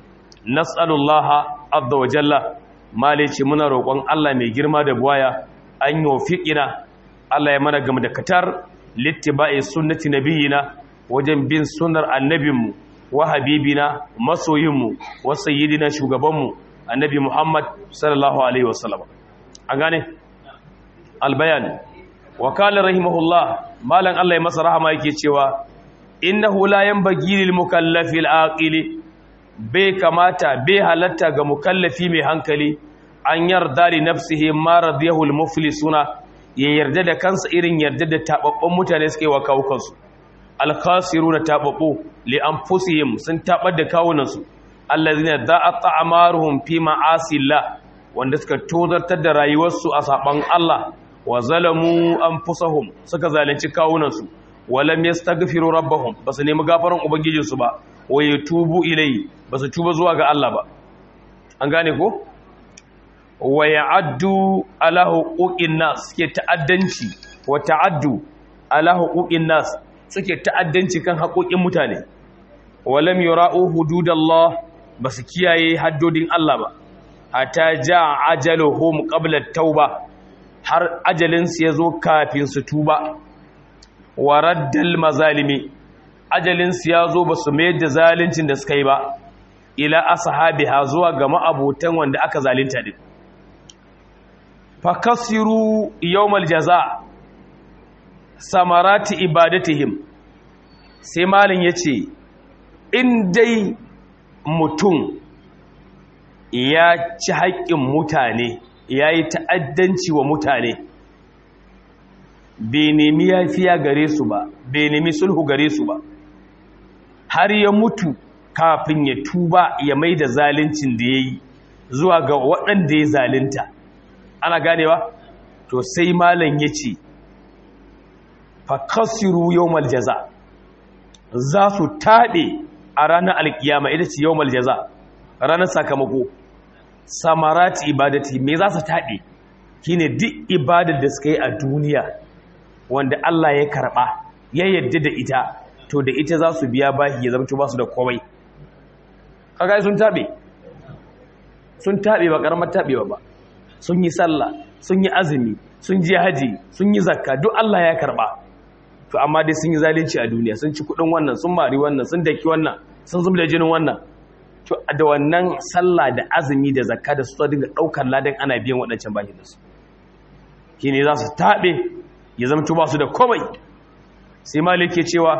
nas'alullaha azza wa jalla malice muna roƙon Allah mai girma da buwaya an yi wafiƙina Allah ya mana gama da katar littiba'i sunnati nabiyina wajen bin sunnar annabinmu wa habibina masoyinmu wa sayyidina shugabanmu annabi Muhammad sallallahu alaihi wasallam an gane albayan wa qala rahimahullah malan Allah ya masa rahama yake cewa innahu la yanbaghi lil mukallafi al-aqili bai kamata bai halatta ga mukallafi mai hankali an yarda li nafsihi ma radiyahu al-muflisuna ya yarda da kansa irin yarda da tababban mutane suke wa kawukansu al-khasiruna tababbu li anfusihim sun tabar da kawunansu allazina da'at a'maruhum fi ma'asillah wanda suka tozartar da rayuwarsu a saban Allah wa zalamu anfusahum suka zalunci kawunansu walam yastaghfiru rabbahum basu nemi gafaran ubangijinsu ba wa yatubu ilai basu tuba zuwa ga Allah ba an gane ko wa ya'addu ala huquqin nas suke ta'addanci wa ta'addu ala huquqin nas suke ta'addanci kan haƙoƙin mutane walam yura'u hududallah basu kiyaye haddodin Allah ba hatta ja ajaluhum qabla tauba har ajalinsu ya zo kafin su tuba wa raddal mazalimi ajalinsu ya zo ba su mayar da zaluncin da suka yi ba ila ashabiha zuwa ga ma'abotan wanda aka zalunta din fakasiru yawmal jaza samarati ibadatihim sai malin yace in dai mutum ya ci haƙƙin mutane ya yi ta'addanci wa mutane bai nemi yafiya gare su ba bai nemi sulhu gare su ba har ya mutu kafin ya tuba ya mai da zalincin da ya yi zuwa ga waɗanda ya zalinta ana ganewa to sai malam ya ce fakasiru yau maljaza za su taɓe a ranar alkiyama ita ce yau maljaza ranar sakamako samarati ibadati me za su taɓe shine duk ibadar da suka yi a duniya wanda Allah ya karɓa ya yadda da ita to da ita za su biya bahi ya zama ba su da komai kaga sun taɓe sun taɓe ba ƙaramar taɓewa ba sun yi sallah sun yi azumi sun je haji sun yi zakka duk Allah ya karɓa to amma dai sun yi zalunci a duniya sun ci kuɗin wannan sun mari wannan sun daki wannan sun zubda jinin wannan to da wannan sallah da azumi da zakka da su dinga daukar ladan ana biyan waɗancan bakin da su shine za su tabe ya zama ba su da komai sai malik ke cewa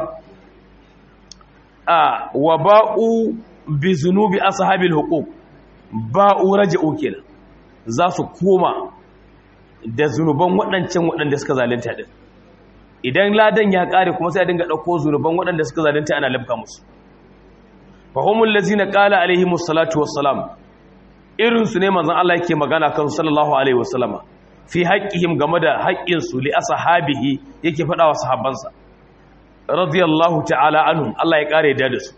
a wa ba'u bi zunubi ashabil huquq ba'u raja'u kenan za su koma da zunuban waɗancan waɗanda suka zalunta din idan ladan ya kare kuma sai a dinga dauko zunuban waɗanda suka zalunta ana labka musu fahimul lazina qala alaihimus salatu wassalam irin su ne manzon Allah yake magana kan sallallahu alaihi wasallama fi haqqihim game da haƙƙin su li ashabihi yake faɗa wa sahabbansa radiyallahu ta'ala anhum Allah ya kare da su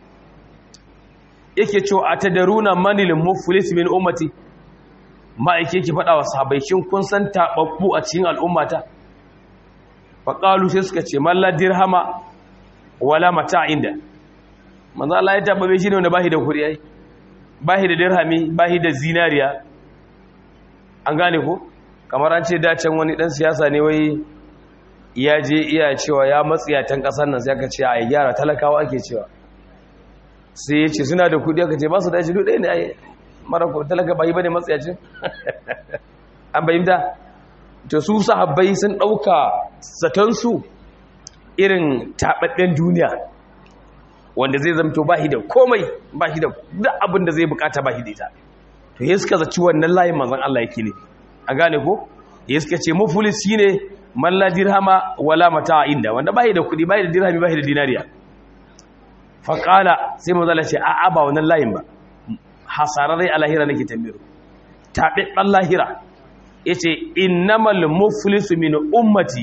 yake cewa atadaruna manil muflis min ummati ma yake yake faɗa wa sahabbai shin kun san tababbu a cikin al'ummata faqalu sai suka ce man la dirhama wala mata'in da manzo Allah ya tabbabe shi ne wanda bashi da kudi ai bashi da dirhami bashi da zinariya an gane ko kamar an ce dacen wani dan siyasa ne wai ya je iya cewa ya matsiyatan kasar nan sai aka ce a gyara talakawa ake cewa sai ya ce suna da kudi aka ce ba su da shi duk ne ai mara ko talaka bai bane matsiyacin an bayyana to su sahabbai sun dauka zaton su irin tabadden duniya wanda zai zamto ba shi da komai ba shi da duk abin da zai bukata ba shi da ita to ya suka zaci wannan layin manzon Allah yake ne a gane ko ya suka ce mufulis shine man la dirhama wala mata'a inda wanda ba shi da kudi ba shi da dirhami ba shi da dinariya fa qala sai manzon Allah ce a'a ba wannan layin ba hasararai a lahira nake tambayo tabe dan lahira yace innamal muflisu min ummati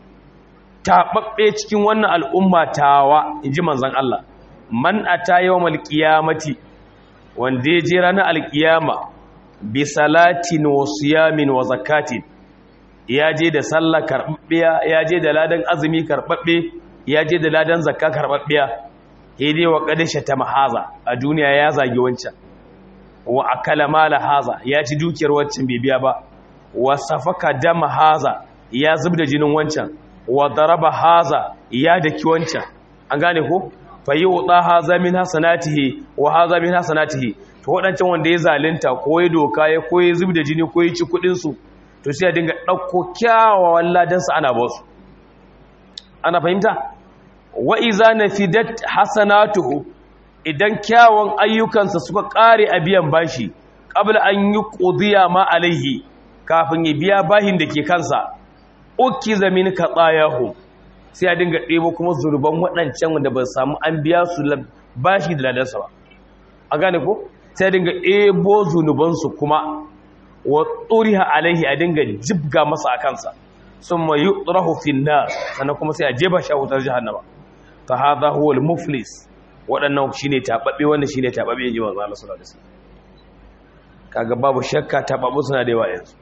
taɓaɓɓe cikin wannan al'umma tawa in ji manzan Allah man a ta yawon alƙiyamati wanda ya je ranar alƙiyama bi salatin wa siyamin wa zakatin ya je da sallah karɓaɓɓiya ya je da ladan azumi karɓaɓɓe ya je da ladan zakka karɓaɓɓiya ya dai wa ƙadashe ta mahaza a duniya ya zagi wancan wa akala mala haza ya ci dukiyar wancan bai biya ba wa safaka dama haza ya zub da jinin wancan wa daraba haza ya daki wancan an gane ko fa yi wuta haza min hasanatihi wa haza min hasanatihi to wadancan wanda ya zalunta ko ya doka ya ko ya zub da jini ko ya ci kudin su to sai ya dinga dauko kyawawan ladan su ana ba su ana fahimta wa iza nafidat hasanatuhu idan kyawun ayyukansa suka kare a biyan bashi qabla an yi qudiya ma alaihi kafin ya biya bahin da ke kansa uki zamin ka tsayahu sai a dinga ɗebo kuma zurban waɗancan wanda ba samu an biya su bashi da ladarsa ba a gane ko sai a dinga ɗebo zunubansu kuma wa tsuriha alaihi a dinga jibga masa a kansa sun ma yi tsirahu finna sannan kuma sai a jeba shi a wutar jihannama ta haza huwal muflis waɗannan shi ne taɓaɓe wanda shi ne taɓaɓe yin ji wanzu Allah sallallahu alaihi wasallam kaga babu shakka taɓaɓu suna da yawa yanzu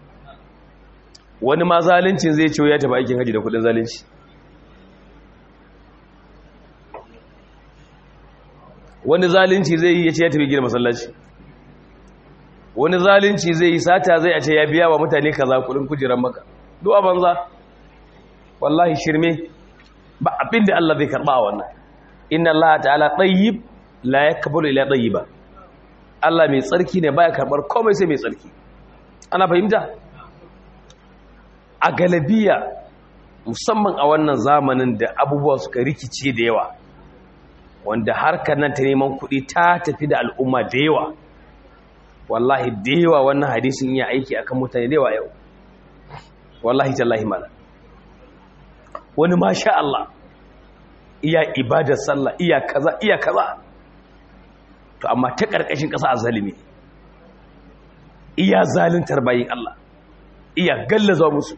wani ma zalincin zai ce ya tafi aikin haji da kudin zalunci wani zalunci zai yi ya ce ya tafi gina masallaci wani zalunci zai yi sata zai a ce ya biya wa mutane kaza kudin kujerar maka duwa banza wallahi shirme ba abin da Allah zai karba a wannan inna Allah ta'ala tayyib la yakbalu illa tayyiba Allah mai tsarki ne baya karbar komai sai mai tsarki ana fahimta a galabiya musamman a wannan zamanin da abubuwa suka rikice da yawa wanda harkar nan ta neman kuɗi ta tafi da al'umma da yawa wallahi da yawa wannan hadisin iya aiki akan mutane da yawa yau wallahi tallahi mala wani masha Allah iya ibadar sallah iya kaza iya kaza to amma ta ƙarƙashin ƙasa a zalimi iya zalintar bayin Allah iya gallaza musu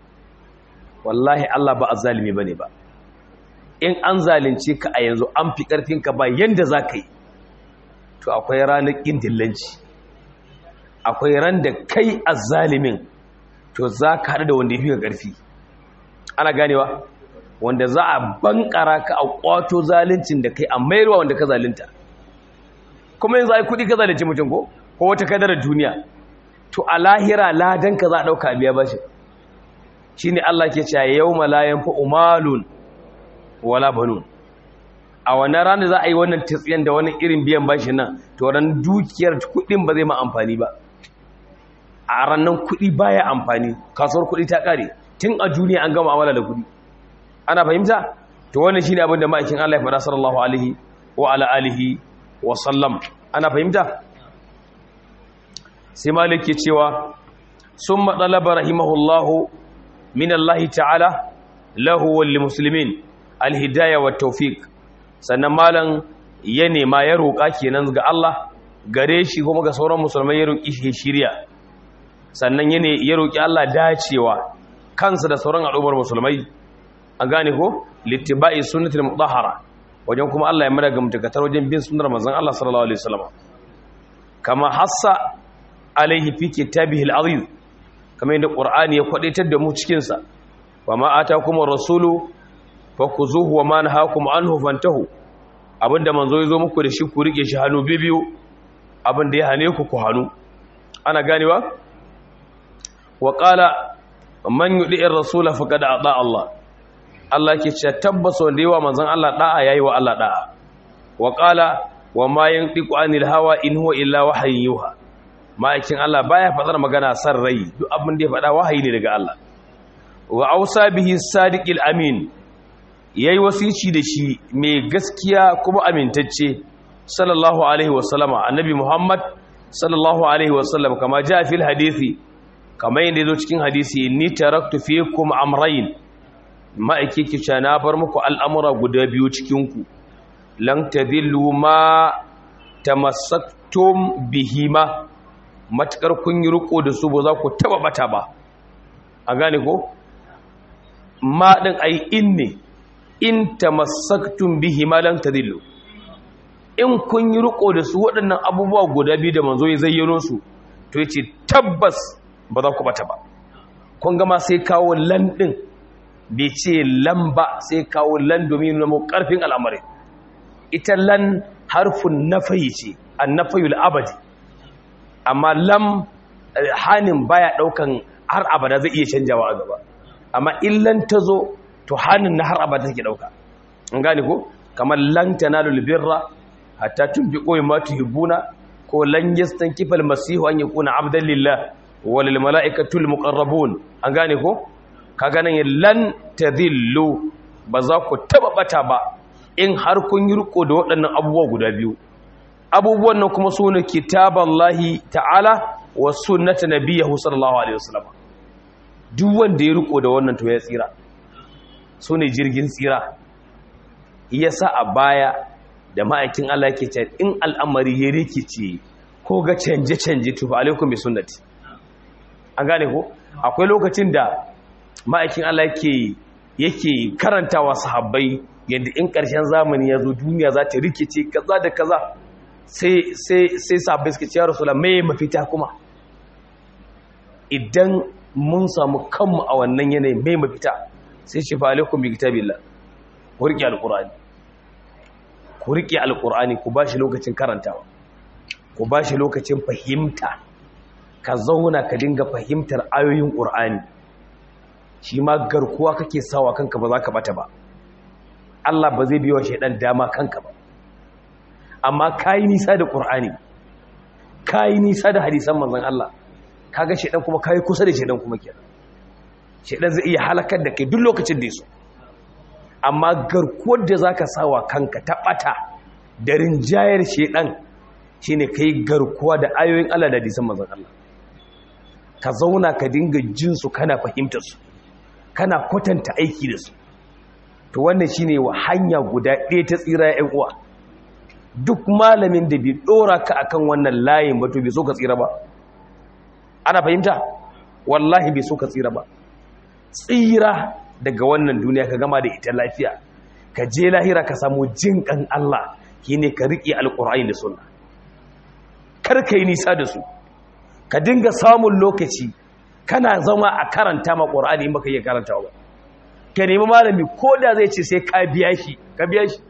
wallahi Allah ba a zalimi ba ne ba in an zalunce ka a yanzu an fi ƙarfinka ba yadda za ka yi to akwai ranar ƙin dillanci akwai ran da kai a zalimin to za ka haɗu da wanda ya fi ka ƙarfi ana ganewa wanda za a bankara ka a ƙwato zaluncin da kai a mayarwa wanda ka zalunta kuma yanzu ai kuɗi ka zalunci mutum ko ko wata kadarar duniya to a lahira ladan ka za a ɗauka biya bashi shi ne Allah ke cewa yau malayan fa umalun wala banun a wannan ranar za a yi wannan tsiyan da wani irin biyan bashi nan to ran dukiyar kuɗin ba zai ma amfani ba a ranar kuɗi baya amfani kasuwar kuɗi ta ƙare tun a duniya an gama amala da kuɗi ana fahimta to wannan shine abin da ma'aikin Allah ya faɗa sallallahu alaihi wa ala alihi wa sallam ana fahimta sai malik ke cewa summa talaba rahimahullahu min Allah ta'ala lahu wal muslimin al hidayah wat tawfiq sannan malan ya nema ya roƙa kenan ga Allah gare shi kuma ga sauran musulmai ya roƙi shi shiriya sannan ya roƙi Allah dacewa kansa da sauran al'ummar musulmai a gane ko littiba'i sunnatul mutahhara wajen kuma Allah ya mada ga mutakatar wajen bin sunnar manzon Allah sallallahu alaihi wasallam kama hassa alaihi fi kitabihi al-azim kamar yadda qur'ani ya kwadaitar da mu cikin sa wa ma atakum ar-rasulu fakuzuhu wa ma nahakum anhu fantahu abinda manzo ya zo muku da shi ku rike shi hannu bibiyu abinda ya hane ku ku hannu ana ganewa wa qala man yudi'ir rasula faqad ata Allah Allah ke ce tabbas wanda yawa manzon Allah da'a yayi wa Allah da'a wa qala wa ma yantiqu anil hawa in huwa illa wahyin yuha ma'aikin Allah baya fadar magana san rai duk abin da ya fada wahayi ne daga Allah wa ausa bihi sadiqil amin yayi wasici da shi mai gaskiya kuma amintacce sallallahu alaihi wasallama annabi Muhammad sallallahu alaihi wasallam kama ja fil hadisi kama yadda yazo cikin hadisi inni taraktu fikum amrayn ma'aiki kica na bar muku al'amura guda biyu cikinku lan tadillu ma tamassaktum bihima matakar kun yi riko da su ba za ku taba bata ba a gane ko ma din ai in ne in tamassaktum bihima lan tadillu in kun yi riko da su waɗannan abubuwa guda biyu da manzo ya zayyano su to yace tabbas ba za ku bata ba kun gama sai kawo lan din bai ce lan ba sai kawo lan domin nuna karfin al'amari ita lan harfin nafayi ce an nafayul abadi amma lam hannun baya daukan har abada zai iya canjawa a gaba amma illan ta zo to hannun na har abada take dauka an gane ko kamar lan tanalul birra hatta tunfiqu mimma tuhibbuna ko lan yastankifa almasihu an yakuna abdan lillah walil malaikatul muqarrabun an gane ko ka ganin lan tadillu ba za ku taba bata ba in har kun yi riko da waɗannan abubuwa guda biyu abubuwan nan kuma su ne kitaballahi ta'ala wa sunnata nabiyahu sallallahu alaihi wasallam duk wanda ya riko da wannan to ya tsira su ne jirgin tsira yasa a baya da ma'aikin Allah yake ce in al'amari ya rikice ko ga canje canje to fa alaikum bi sunnati an gane ko akwai lokacin da ma'aikin Allah yake yake karantawa sahabbai yadda in ƙarshen zamani ya zo duniya za ta rikice kaza da kaza sai sai sai sahabbai suka ce ya rasulullah me mafita kuma idan mun samu kanmu a wannan yanayin me mafita sai ce fa alaikum bi kitabillah ku rike alqur'ani ku rike alqur'ani ku bashi lokacin karantawa ku bashi lokacin fahimta ka zauna ka dinga fahimtar ayoyin ƙur'ani shi ma garkuwa kake sawa kanka ba za ka bata ba Allah ba zai biyo shaidan dama kanka ba amma kayi nisa da ƙur'ani kayi nisa da hadisan manzon Allah kaga shaidan kuma kayi kusa da shaidan kuma kenan shaidan zai iya halakar da kai duk lokacin da yaso amma garkuwar da zaka sawa kanka ta bata da rinjayar shaidan shine kai garkuwa da ayoyin Allah da hadisan manzon Allah ka zauna ka dinga jin su kana fahimtar su kana kwatanta aiki da su to wannan shine wa hanya guda ɗaya ta tsira ya uwa duk malamin da bai dora ka akan wannan layin ba to bai so ka tsira ba ana fahimta wallahi bai so ka tsira ba tsira daga wannan duniya ka gama da ita lafiya ka je lahira ka samu jin kan Allah shine ka riƙe alƙur'ani da sunna kar ka yi nisa da su ka dinga samun lokaci kana zama a karanta ma ƙur'ani in baka iya karanta ba ka nemi malami ko da zai ce sai ka biya shi ka biya shi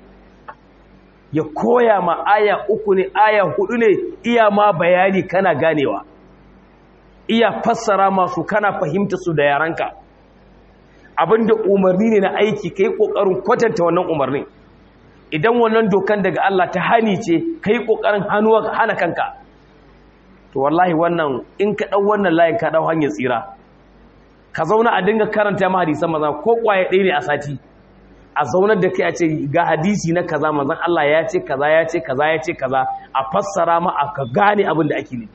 ya koya ma aya uku ne aya hudu ne iya ma bayani kana ganewa iya fassara masu kana fahimta su da yaranka abinda umarni ne na aiki kai kokarin kwatanta wannan umarnin idan wannan dokan daga Allah ta hani ce kai kokarin hannuwa hana kanka to wallahi wannan in ka dau wannan layin ka dau hanyar tsira ka zauna a dinga karanta ma hadisan maza ko kwaye ɗaya ne a sati a zaunar da kai a ce ga hadisi na kaza manzon Allah ya ce kaza ya ce kaza ya ce kaza a fassara ma a ka gane abin da ake ne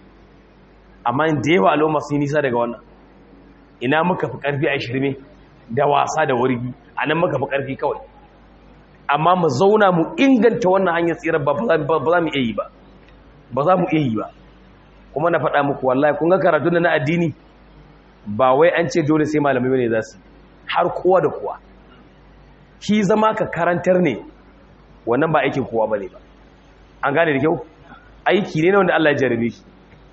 amma da yawa al'umma sun nisa daga wannan ina muka fi karfi a shirme da wasa da wargi a nan muka fi karfi kawai amma mu zauna mu inganta wannan hanyar tsirar ba za mu iya yi ba ba za mu iya yi ba kuma na faɗa muku wallahi kun ga karatu na addini ba wai an ce dole sai malamai bane za su har kowa da kowa shi zama ka karantar ne wannan ba aikin kowa bane ba an gane da kyau aiki ne wanda Allah ya jarabe shi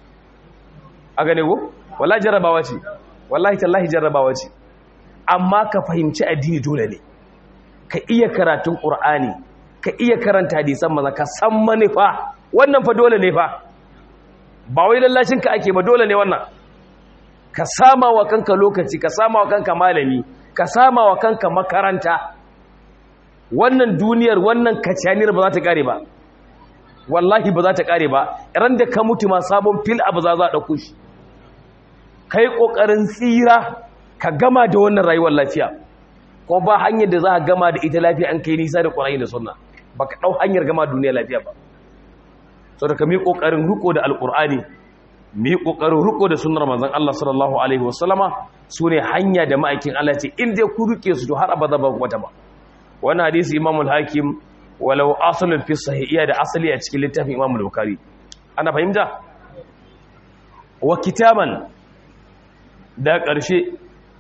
a gane ko wallahi jarabawa ce wallahi tallahi jarabawa ce amma ka fahimci addini dole ne ka iya karatun qur'ani ka iya karanta hadisan maza ka san manufa wannan fa dole ne fa ba wai lallashin ka ake ba dole ne wannan ka sama wa kanka lokaci ka sama wa kanka malami ka sama wa kanka makaranta wannan duniyar wannan kacaniyar ba za ta kare ba wallahi ba za ta kare ba ran da ka mutu ma sabon fil abu za za ɗauko shi ka yi ƙoƙarin tsira ka gama da wannan rayuwar lafiya ko ba hanyar da za a gama da ita lafiya an kai nisa da ƙwararri da sunna ba ka ɗau hanyar gama duniya lafiya ba sau da ka mi ƙoƙarin riko da alƙur'ani mi ƙoƙarin riko da sunnar manzon Allah sallallahu alaihi wasallama su ne hanya da ma'aikin Allah ce in dai ku rike su to har abada ba wata ba wannan hadisi Imam al-Hakim walau asalin fi sahihiyya da asali a cikin littafin Imam al-Bukhari ana fahimta wa kitaban da ƙarshe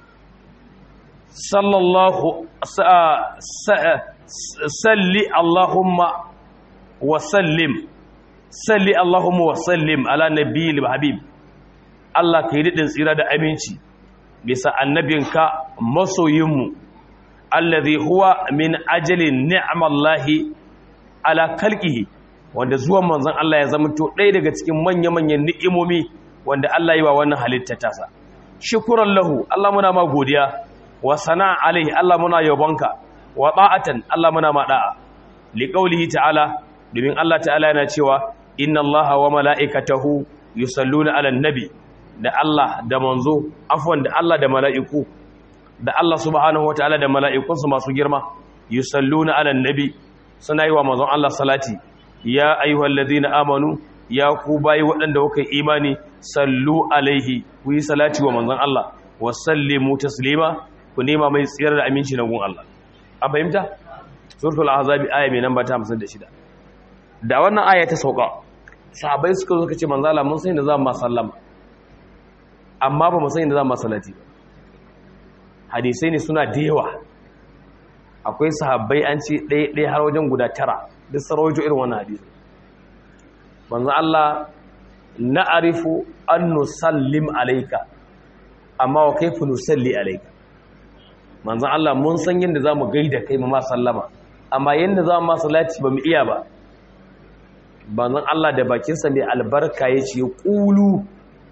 sallallahu salli Allahumma wa sallim salli Allahumma wa sallim ala nabiyil habib Allah kai daɗin tsira da aminci bisa annabinka masoyinmu allazi huwa min ajalin ni'amallahi ala kalqihi wanda zuwan manzon Allah ya zama to ɗaya daga cikin manya-manyan ni'imomi wanda Allah yi wa wannan halitta tasa shukran lahu Allah muna ma godiya wa sana'a alaihi Allah muna yabonka wa ta'atan Allah muna ma da'a li qawlihi ta'ala domin Allah ta'ala yana cewa inna Allaha wa mala'ikatahu yusalluna 'alan nabi da Allah da manzo afwan da Allah da mala'iku da Allah subhanahu wataala da mala'ikunsa masu girma yusalluna 'alan nabi suna yi wa manzon Allah salati ya ayyuhallazina amanu ya ku bayi waɗanda kuka yi imani sallu alaihi ku yi salati wa manzon Allah wa sallimu taslima ku nema mai tsiyar da aminci na gun Allah an fahimta suratul ahzabi aya mai namba ta 56 da wannan aya ta sauka sahabbai suka zo kace manzo Allah mun san da za mu sallama amma ba mu san da za mu salati ba hadisai ne suna da yawa akwai sahabbai an ce ɗaya ɗaya har wajen guda tara duk sarwajo irin wannan hadisi manzo Allah na'rifu an nusallim alayka amma wa kayfa nusalli alayka manzo Allah mun san yanda zamu gaida kai mu ma sallama amma yanda zamu ma salati bamu iya ba manzon Allah da bakin sa mai albarka yace qulu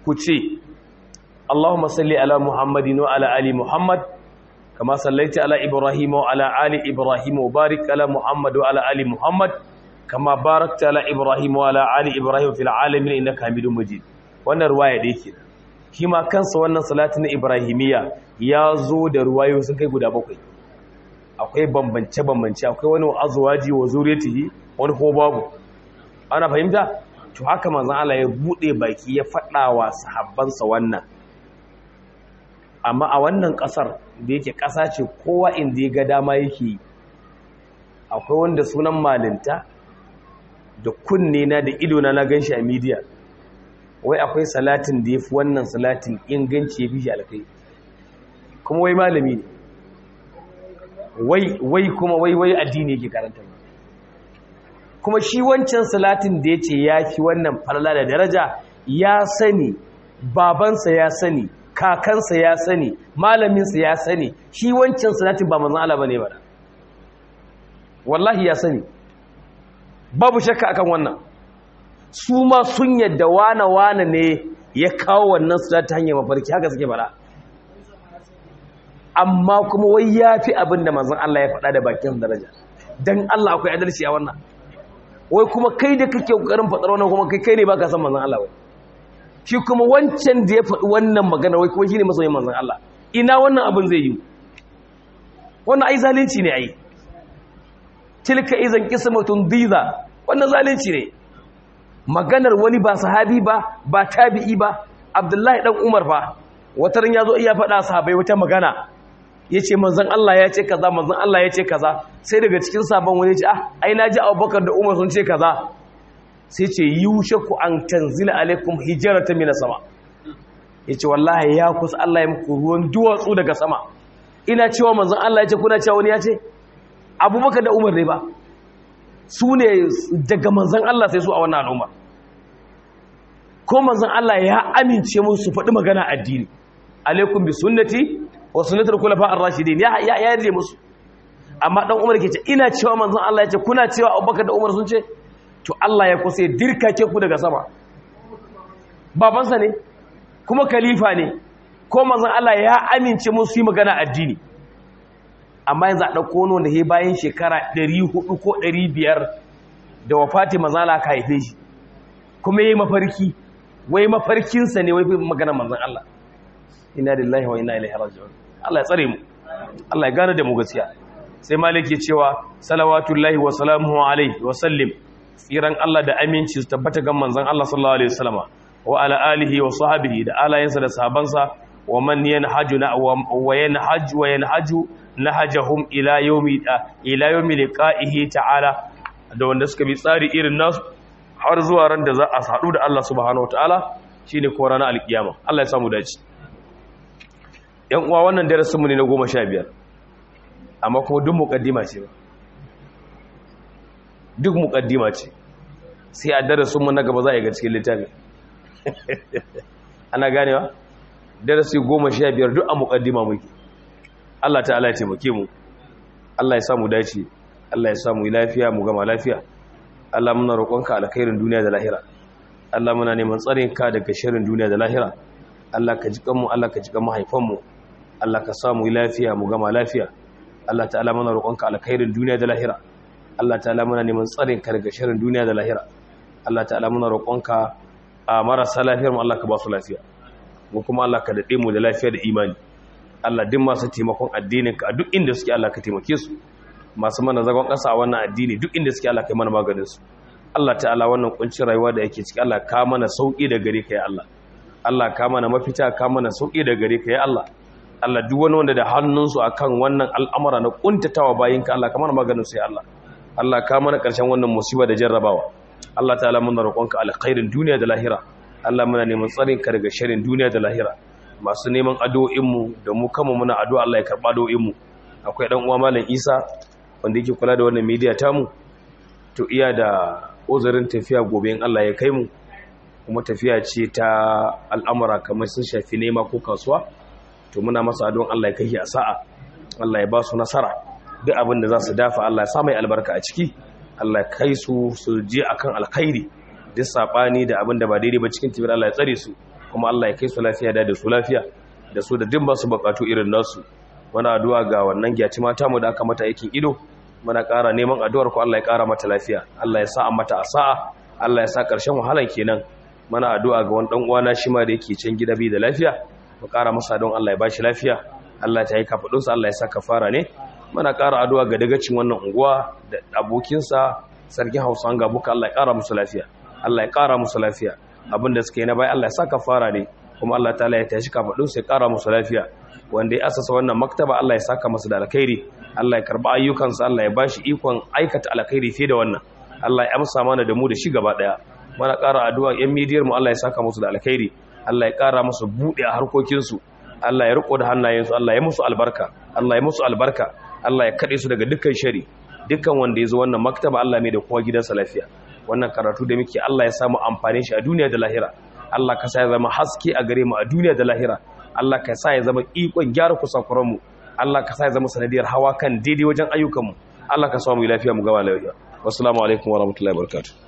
ku ce Allahumma salli ala Muhammadin wa ala ali Muhammad kama sallaita ala Ibrahim wa ala ali Ibrahim wa barik ala Muhammad wa ala ali Muhammad kama barakta ala Ibrahim wa ala ali Ibrahim fil alamin innaka Hamidum Majid wannan ruwaya da yake shi ma kansa wannan salati na Ibrahimiyya ya zo da ruwayo sun kai guda bakwai akwai bambance bambance akwai wani azwaji wa zuriyatihi wani ko babu ana fahimta to haka manzon Allah ya bude baki ya fada wa sahabbansa wannan amma a wannan kasar da yake kasa ce kowa inda ya ga dama yake akwai wanda sunan malinta da kunne na da ido na na ganshi a media wai akwai salatin da yafi wannan salatin inganci yafi shi alkai kuma wai malami ne wai wai kuma wai wai addini yake karanta kuma shi wancan salatin da yace yafi wannan falala da daraja ya sani babansa ya sani kakansa ya sani malaminsa ya sani shi wancan salatin ba manzon Allah bane ba wallahi ya sani babu shakka akan wannan su ma sun yadda wana wana ne ya kawo wannan salatin hanyar mafarki haka suke bara amma kuma wai ya fi abin da manzon Allah ya faɗa da bakin daraja dan Allah akwai adalci a wannan wai kuma kai da kake kokarin faɗar wannan kuma kai kai ne baka san manzon Allah wai shi kuma wancan da ya faɗi wannan magana wai kuma shine masoyin manzon Allah ina wannan abin zai yi wannan ai zalunci ne ai tilka izan qismatun diza wannan zalunci ne maganar wani ba sahabi ba ba tabi'i ba Abdullahi dan Umar fa wataran yazo iya faɗa sahabbai wata magana yace manzon Allah ya ce kaza manzon Allah ya ce kaza sai daga cikin sabon wani ya ce ah ai naji Abubakar da Umar sun ce kaza sai ce yushaku an tanzila alaikum hijaratan minas sama yace wallahi ya kusa Allah ya muku ruwan duwatsu daga sama ina cewa manzon Allah ya ce kuna cewa wani ya ce Abubakar da Umar ne ba su ne daga manzon Allah sai su a wannan al'umma ko manzon Allah ya amince musu su faɗi magana addini alaikum bi sunnati wa sunnatul khulafa ar-rashidin ya ya yarje musu amma dan Umar ke ce ina cewa manzon Allah ya ce kuna cewa Abubakar da Umar sun ce to Allah ya kusa dirkake ku daga sama babansa ne kuma khalifa ne ko manzon Allah ya amince musu yi magana addini amma yanzu a dauko wani wanda ya bayan shekara 400 ko 500 da wafati manzon Allah ka haife shi kuma yayi mafarki wai mafarkinsa ne wai magana manzon Allah inna lillahi wa inna ilaihi raji'un Allah ya tsare mu Allah ya gane da mu gaskiya sai maliki cewa salawatullahi wa salamuhu alaihi wa sallim tsiran Allah da aminci su tabbata ga manzon Allah sallallahu alaihi wasallama wa ala alihi wa sahbihi da alayensa da sahabansa wa man yanhaju na wa yanhaju wa yanhaju nahajahum ila yawmi ila yawmi liqa'ihi ta'ala da wanda suka bi tsari irin nasu har zuwa ran da za a haɗu da Allah subhanahu wataala shine ko ranar alkiyama Allah ya samu dace yan uwa wannan darasin mu ne na 15 amma kuma duk muqaddima ce ba duk mukaddima ce sai a darasin mu na gaba za a yi ga cikin littafi ana ganewa darasi goma sha biyar duk a mukaddima muke Allah ta'ala ya taimake mu Allah ya samu dace Allah ya samu lafiya mu gama lafiya Allah muna roƙonka alkhairin duniya da lahira Allah muna neman tsarin ka daga sharrin duniya da lahira Allah ka jikan mu Allah ka jikan mahaifan mu Allah ka samu lafiya mu gama lafiya Allah ta'ala muna roƙonka alkhairin duniya da lahira Allah ta'ala muna neman tsarin ka daga sharrin duniya da lahira Allah ta'ala muna roƙonka a marasa lafiyar mu Allah ka ba su lafiya mu kuma Allah ka dade mu da lafiya da imani Allah duk masu taimakon addinin ka duk inda suke Allah ka taimake su masu mana zagon ƙasa a wannan addini duk inda suke Allah ka yi mana maganin su Allah ta'ala wannan kuncin rayuwa da yake ciki Allah ka mana sauki da gare ka ya Allah Allah ka mana mafita ka mana sauki da gare ka ya Allah Allah duk wani wanda da hannunsu akan wannan al'amura na kuntatawa bayinka Allah ka mana maganin su ya Allah Allah ka mana ƙarshen wannan musiba da jarrabawa Allah ta'ala muna roƙonka alkhairin duniya da lahira Allah muna neman tsarin ka daga sharrin duniya da lahira masu neman addu'o'in mu da mu kanmu muna addu'a Allah ya karɓa addu'o'in mu akwai dan uwa malam Isa wanda yake kula da wannan media tamu to iya da uzurin tafiya gobe in Allah ya kai mu kuma tafiya ce ta al'amura kamar sun shafi nema ko kasuwa to muna masa addu'an Allah ya kai shi a sa'a Allah ya ba su nasara duk abin da za su dafa Allah ya sa mai albarka a ciki Allah ya kai su su je akan alkhairi duk sabani da abin da ba daidai ba cikin tibir Allah ya tsare su kuma Allah ya kai su lafiya da da su lafiya da su da dimba su bukatu irin nasu muna addu'a ga wannan gyaci mata mu da aka mata aikin ido muna ƙara neman addu'ar ku Allah ya ƙara mata lafiya Allah ya sa mata asa'a Allah ya sa ƙarshen wahalan kenan muna addu'a ga wani dan uwana shi ma da yake can gida bi da lafiya mu ƙara masa don Allah ya bashi lafiya Allah ta yi kafadunsa Allah ya sa kafara ne muna ƙara addu'a ga dagacin wannan unguwa da abokinsa sarkin Hausa ga buka Allah ya ƙara musu lafiya Allah ya ƙara musu lafiya abinda suka yi na bai Allah ya sa kafara ne kuma Allah ta'ala ya tashi kafadunsa ya ƙara musu lafiya wanda ya asasa wannan maktaba Allah ya saka masa da alkhairi Allah ya karba ayyukansa Allah ya bashi ikon aikata alkhairi fiye da wannan Allah ya amsa mana da mu da shi gaba daya mana ƙara addu'a yan midiyar mu Allah ya saka musu da alkhairi Allah ya ƙara musu buɗe a harkokin su Allah ya riko da hannayensu Allah ya musu albarka Allah ya musu albarka Allah ya kade su daga dukkan shari dukkan wanda ya zo wannan maktaba Allah mai da kowa gidansa lafiya wannan karatu da muke Allah ya samu amfani shi a duniya da lahira Allah ka sa ya zama haske a gare mu a duniya da lahira Allah ka sa ya zama ikon gyara kusakuranmu Allah ka sa ya zama sanadiyar hawa kan daidai wajen ayyukanmu Allah ka sa mu lafiya mu gaba lafiya wassalamu alaikum warahmatullahi wabarakatuh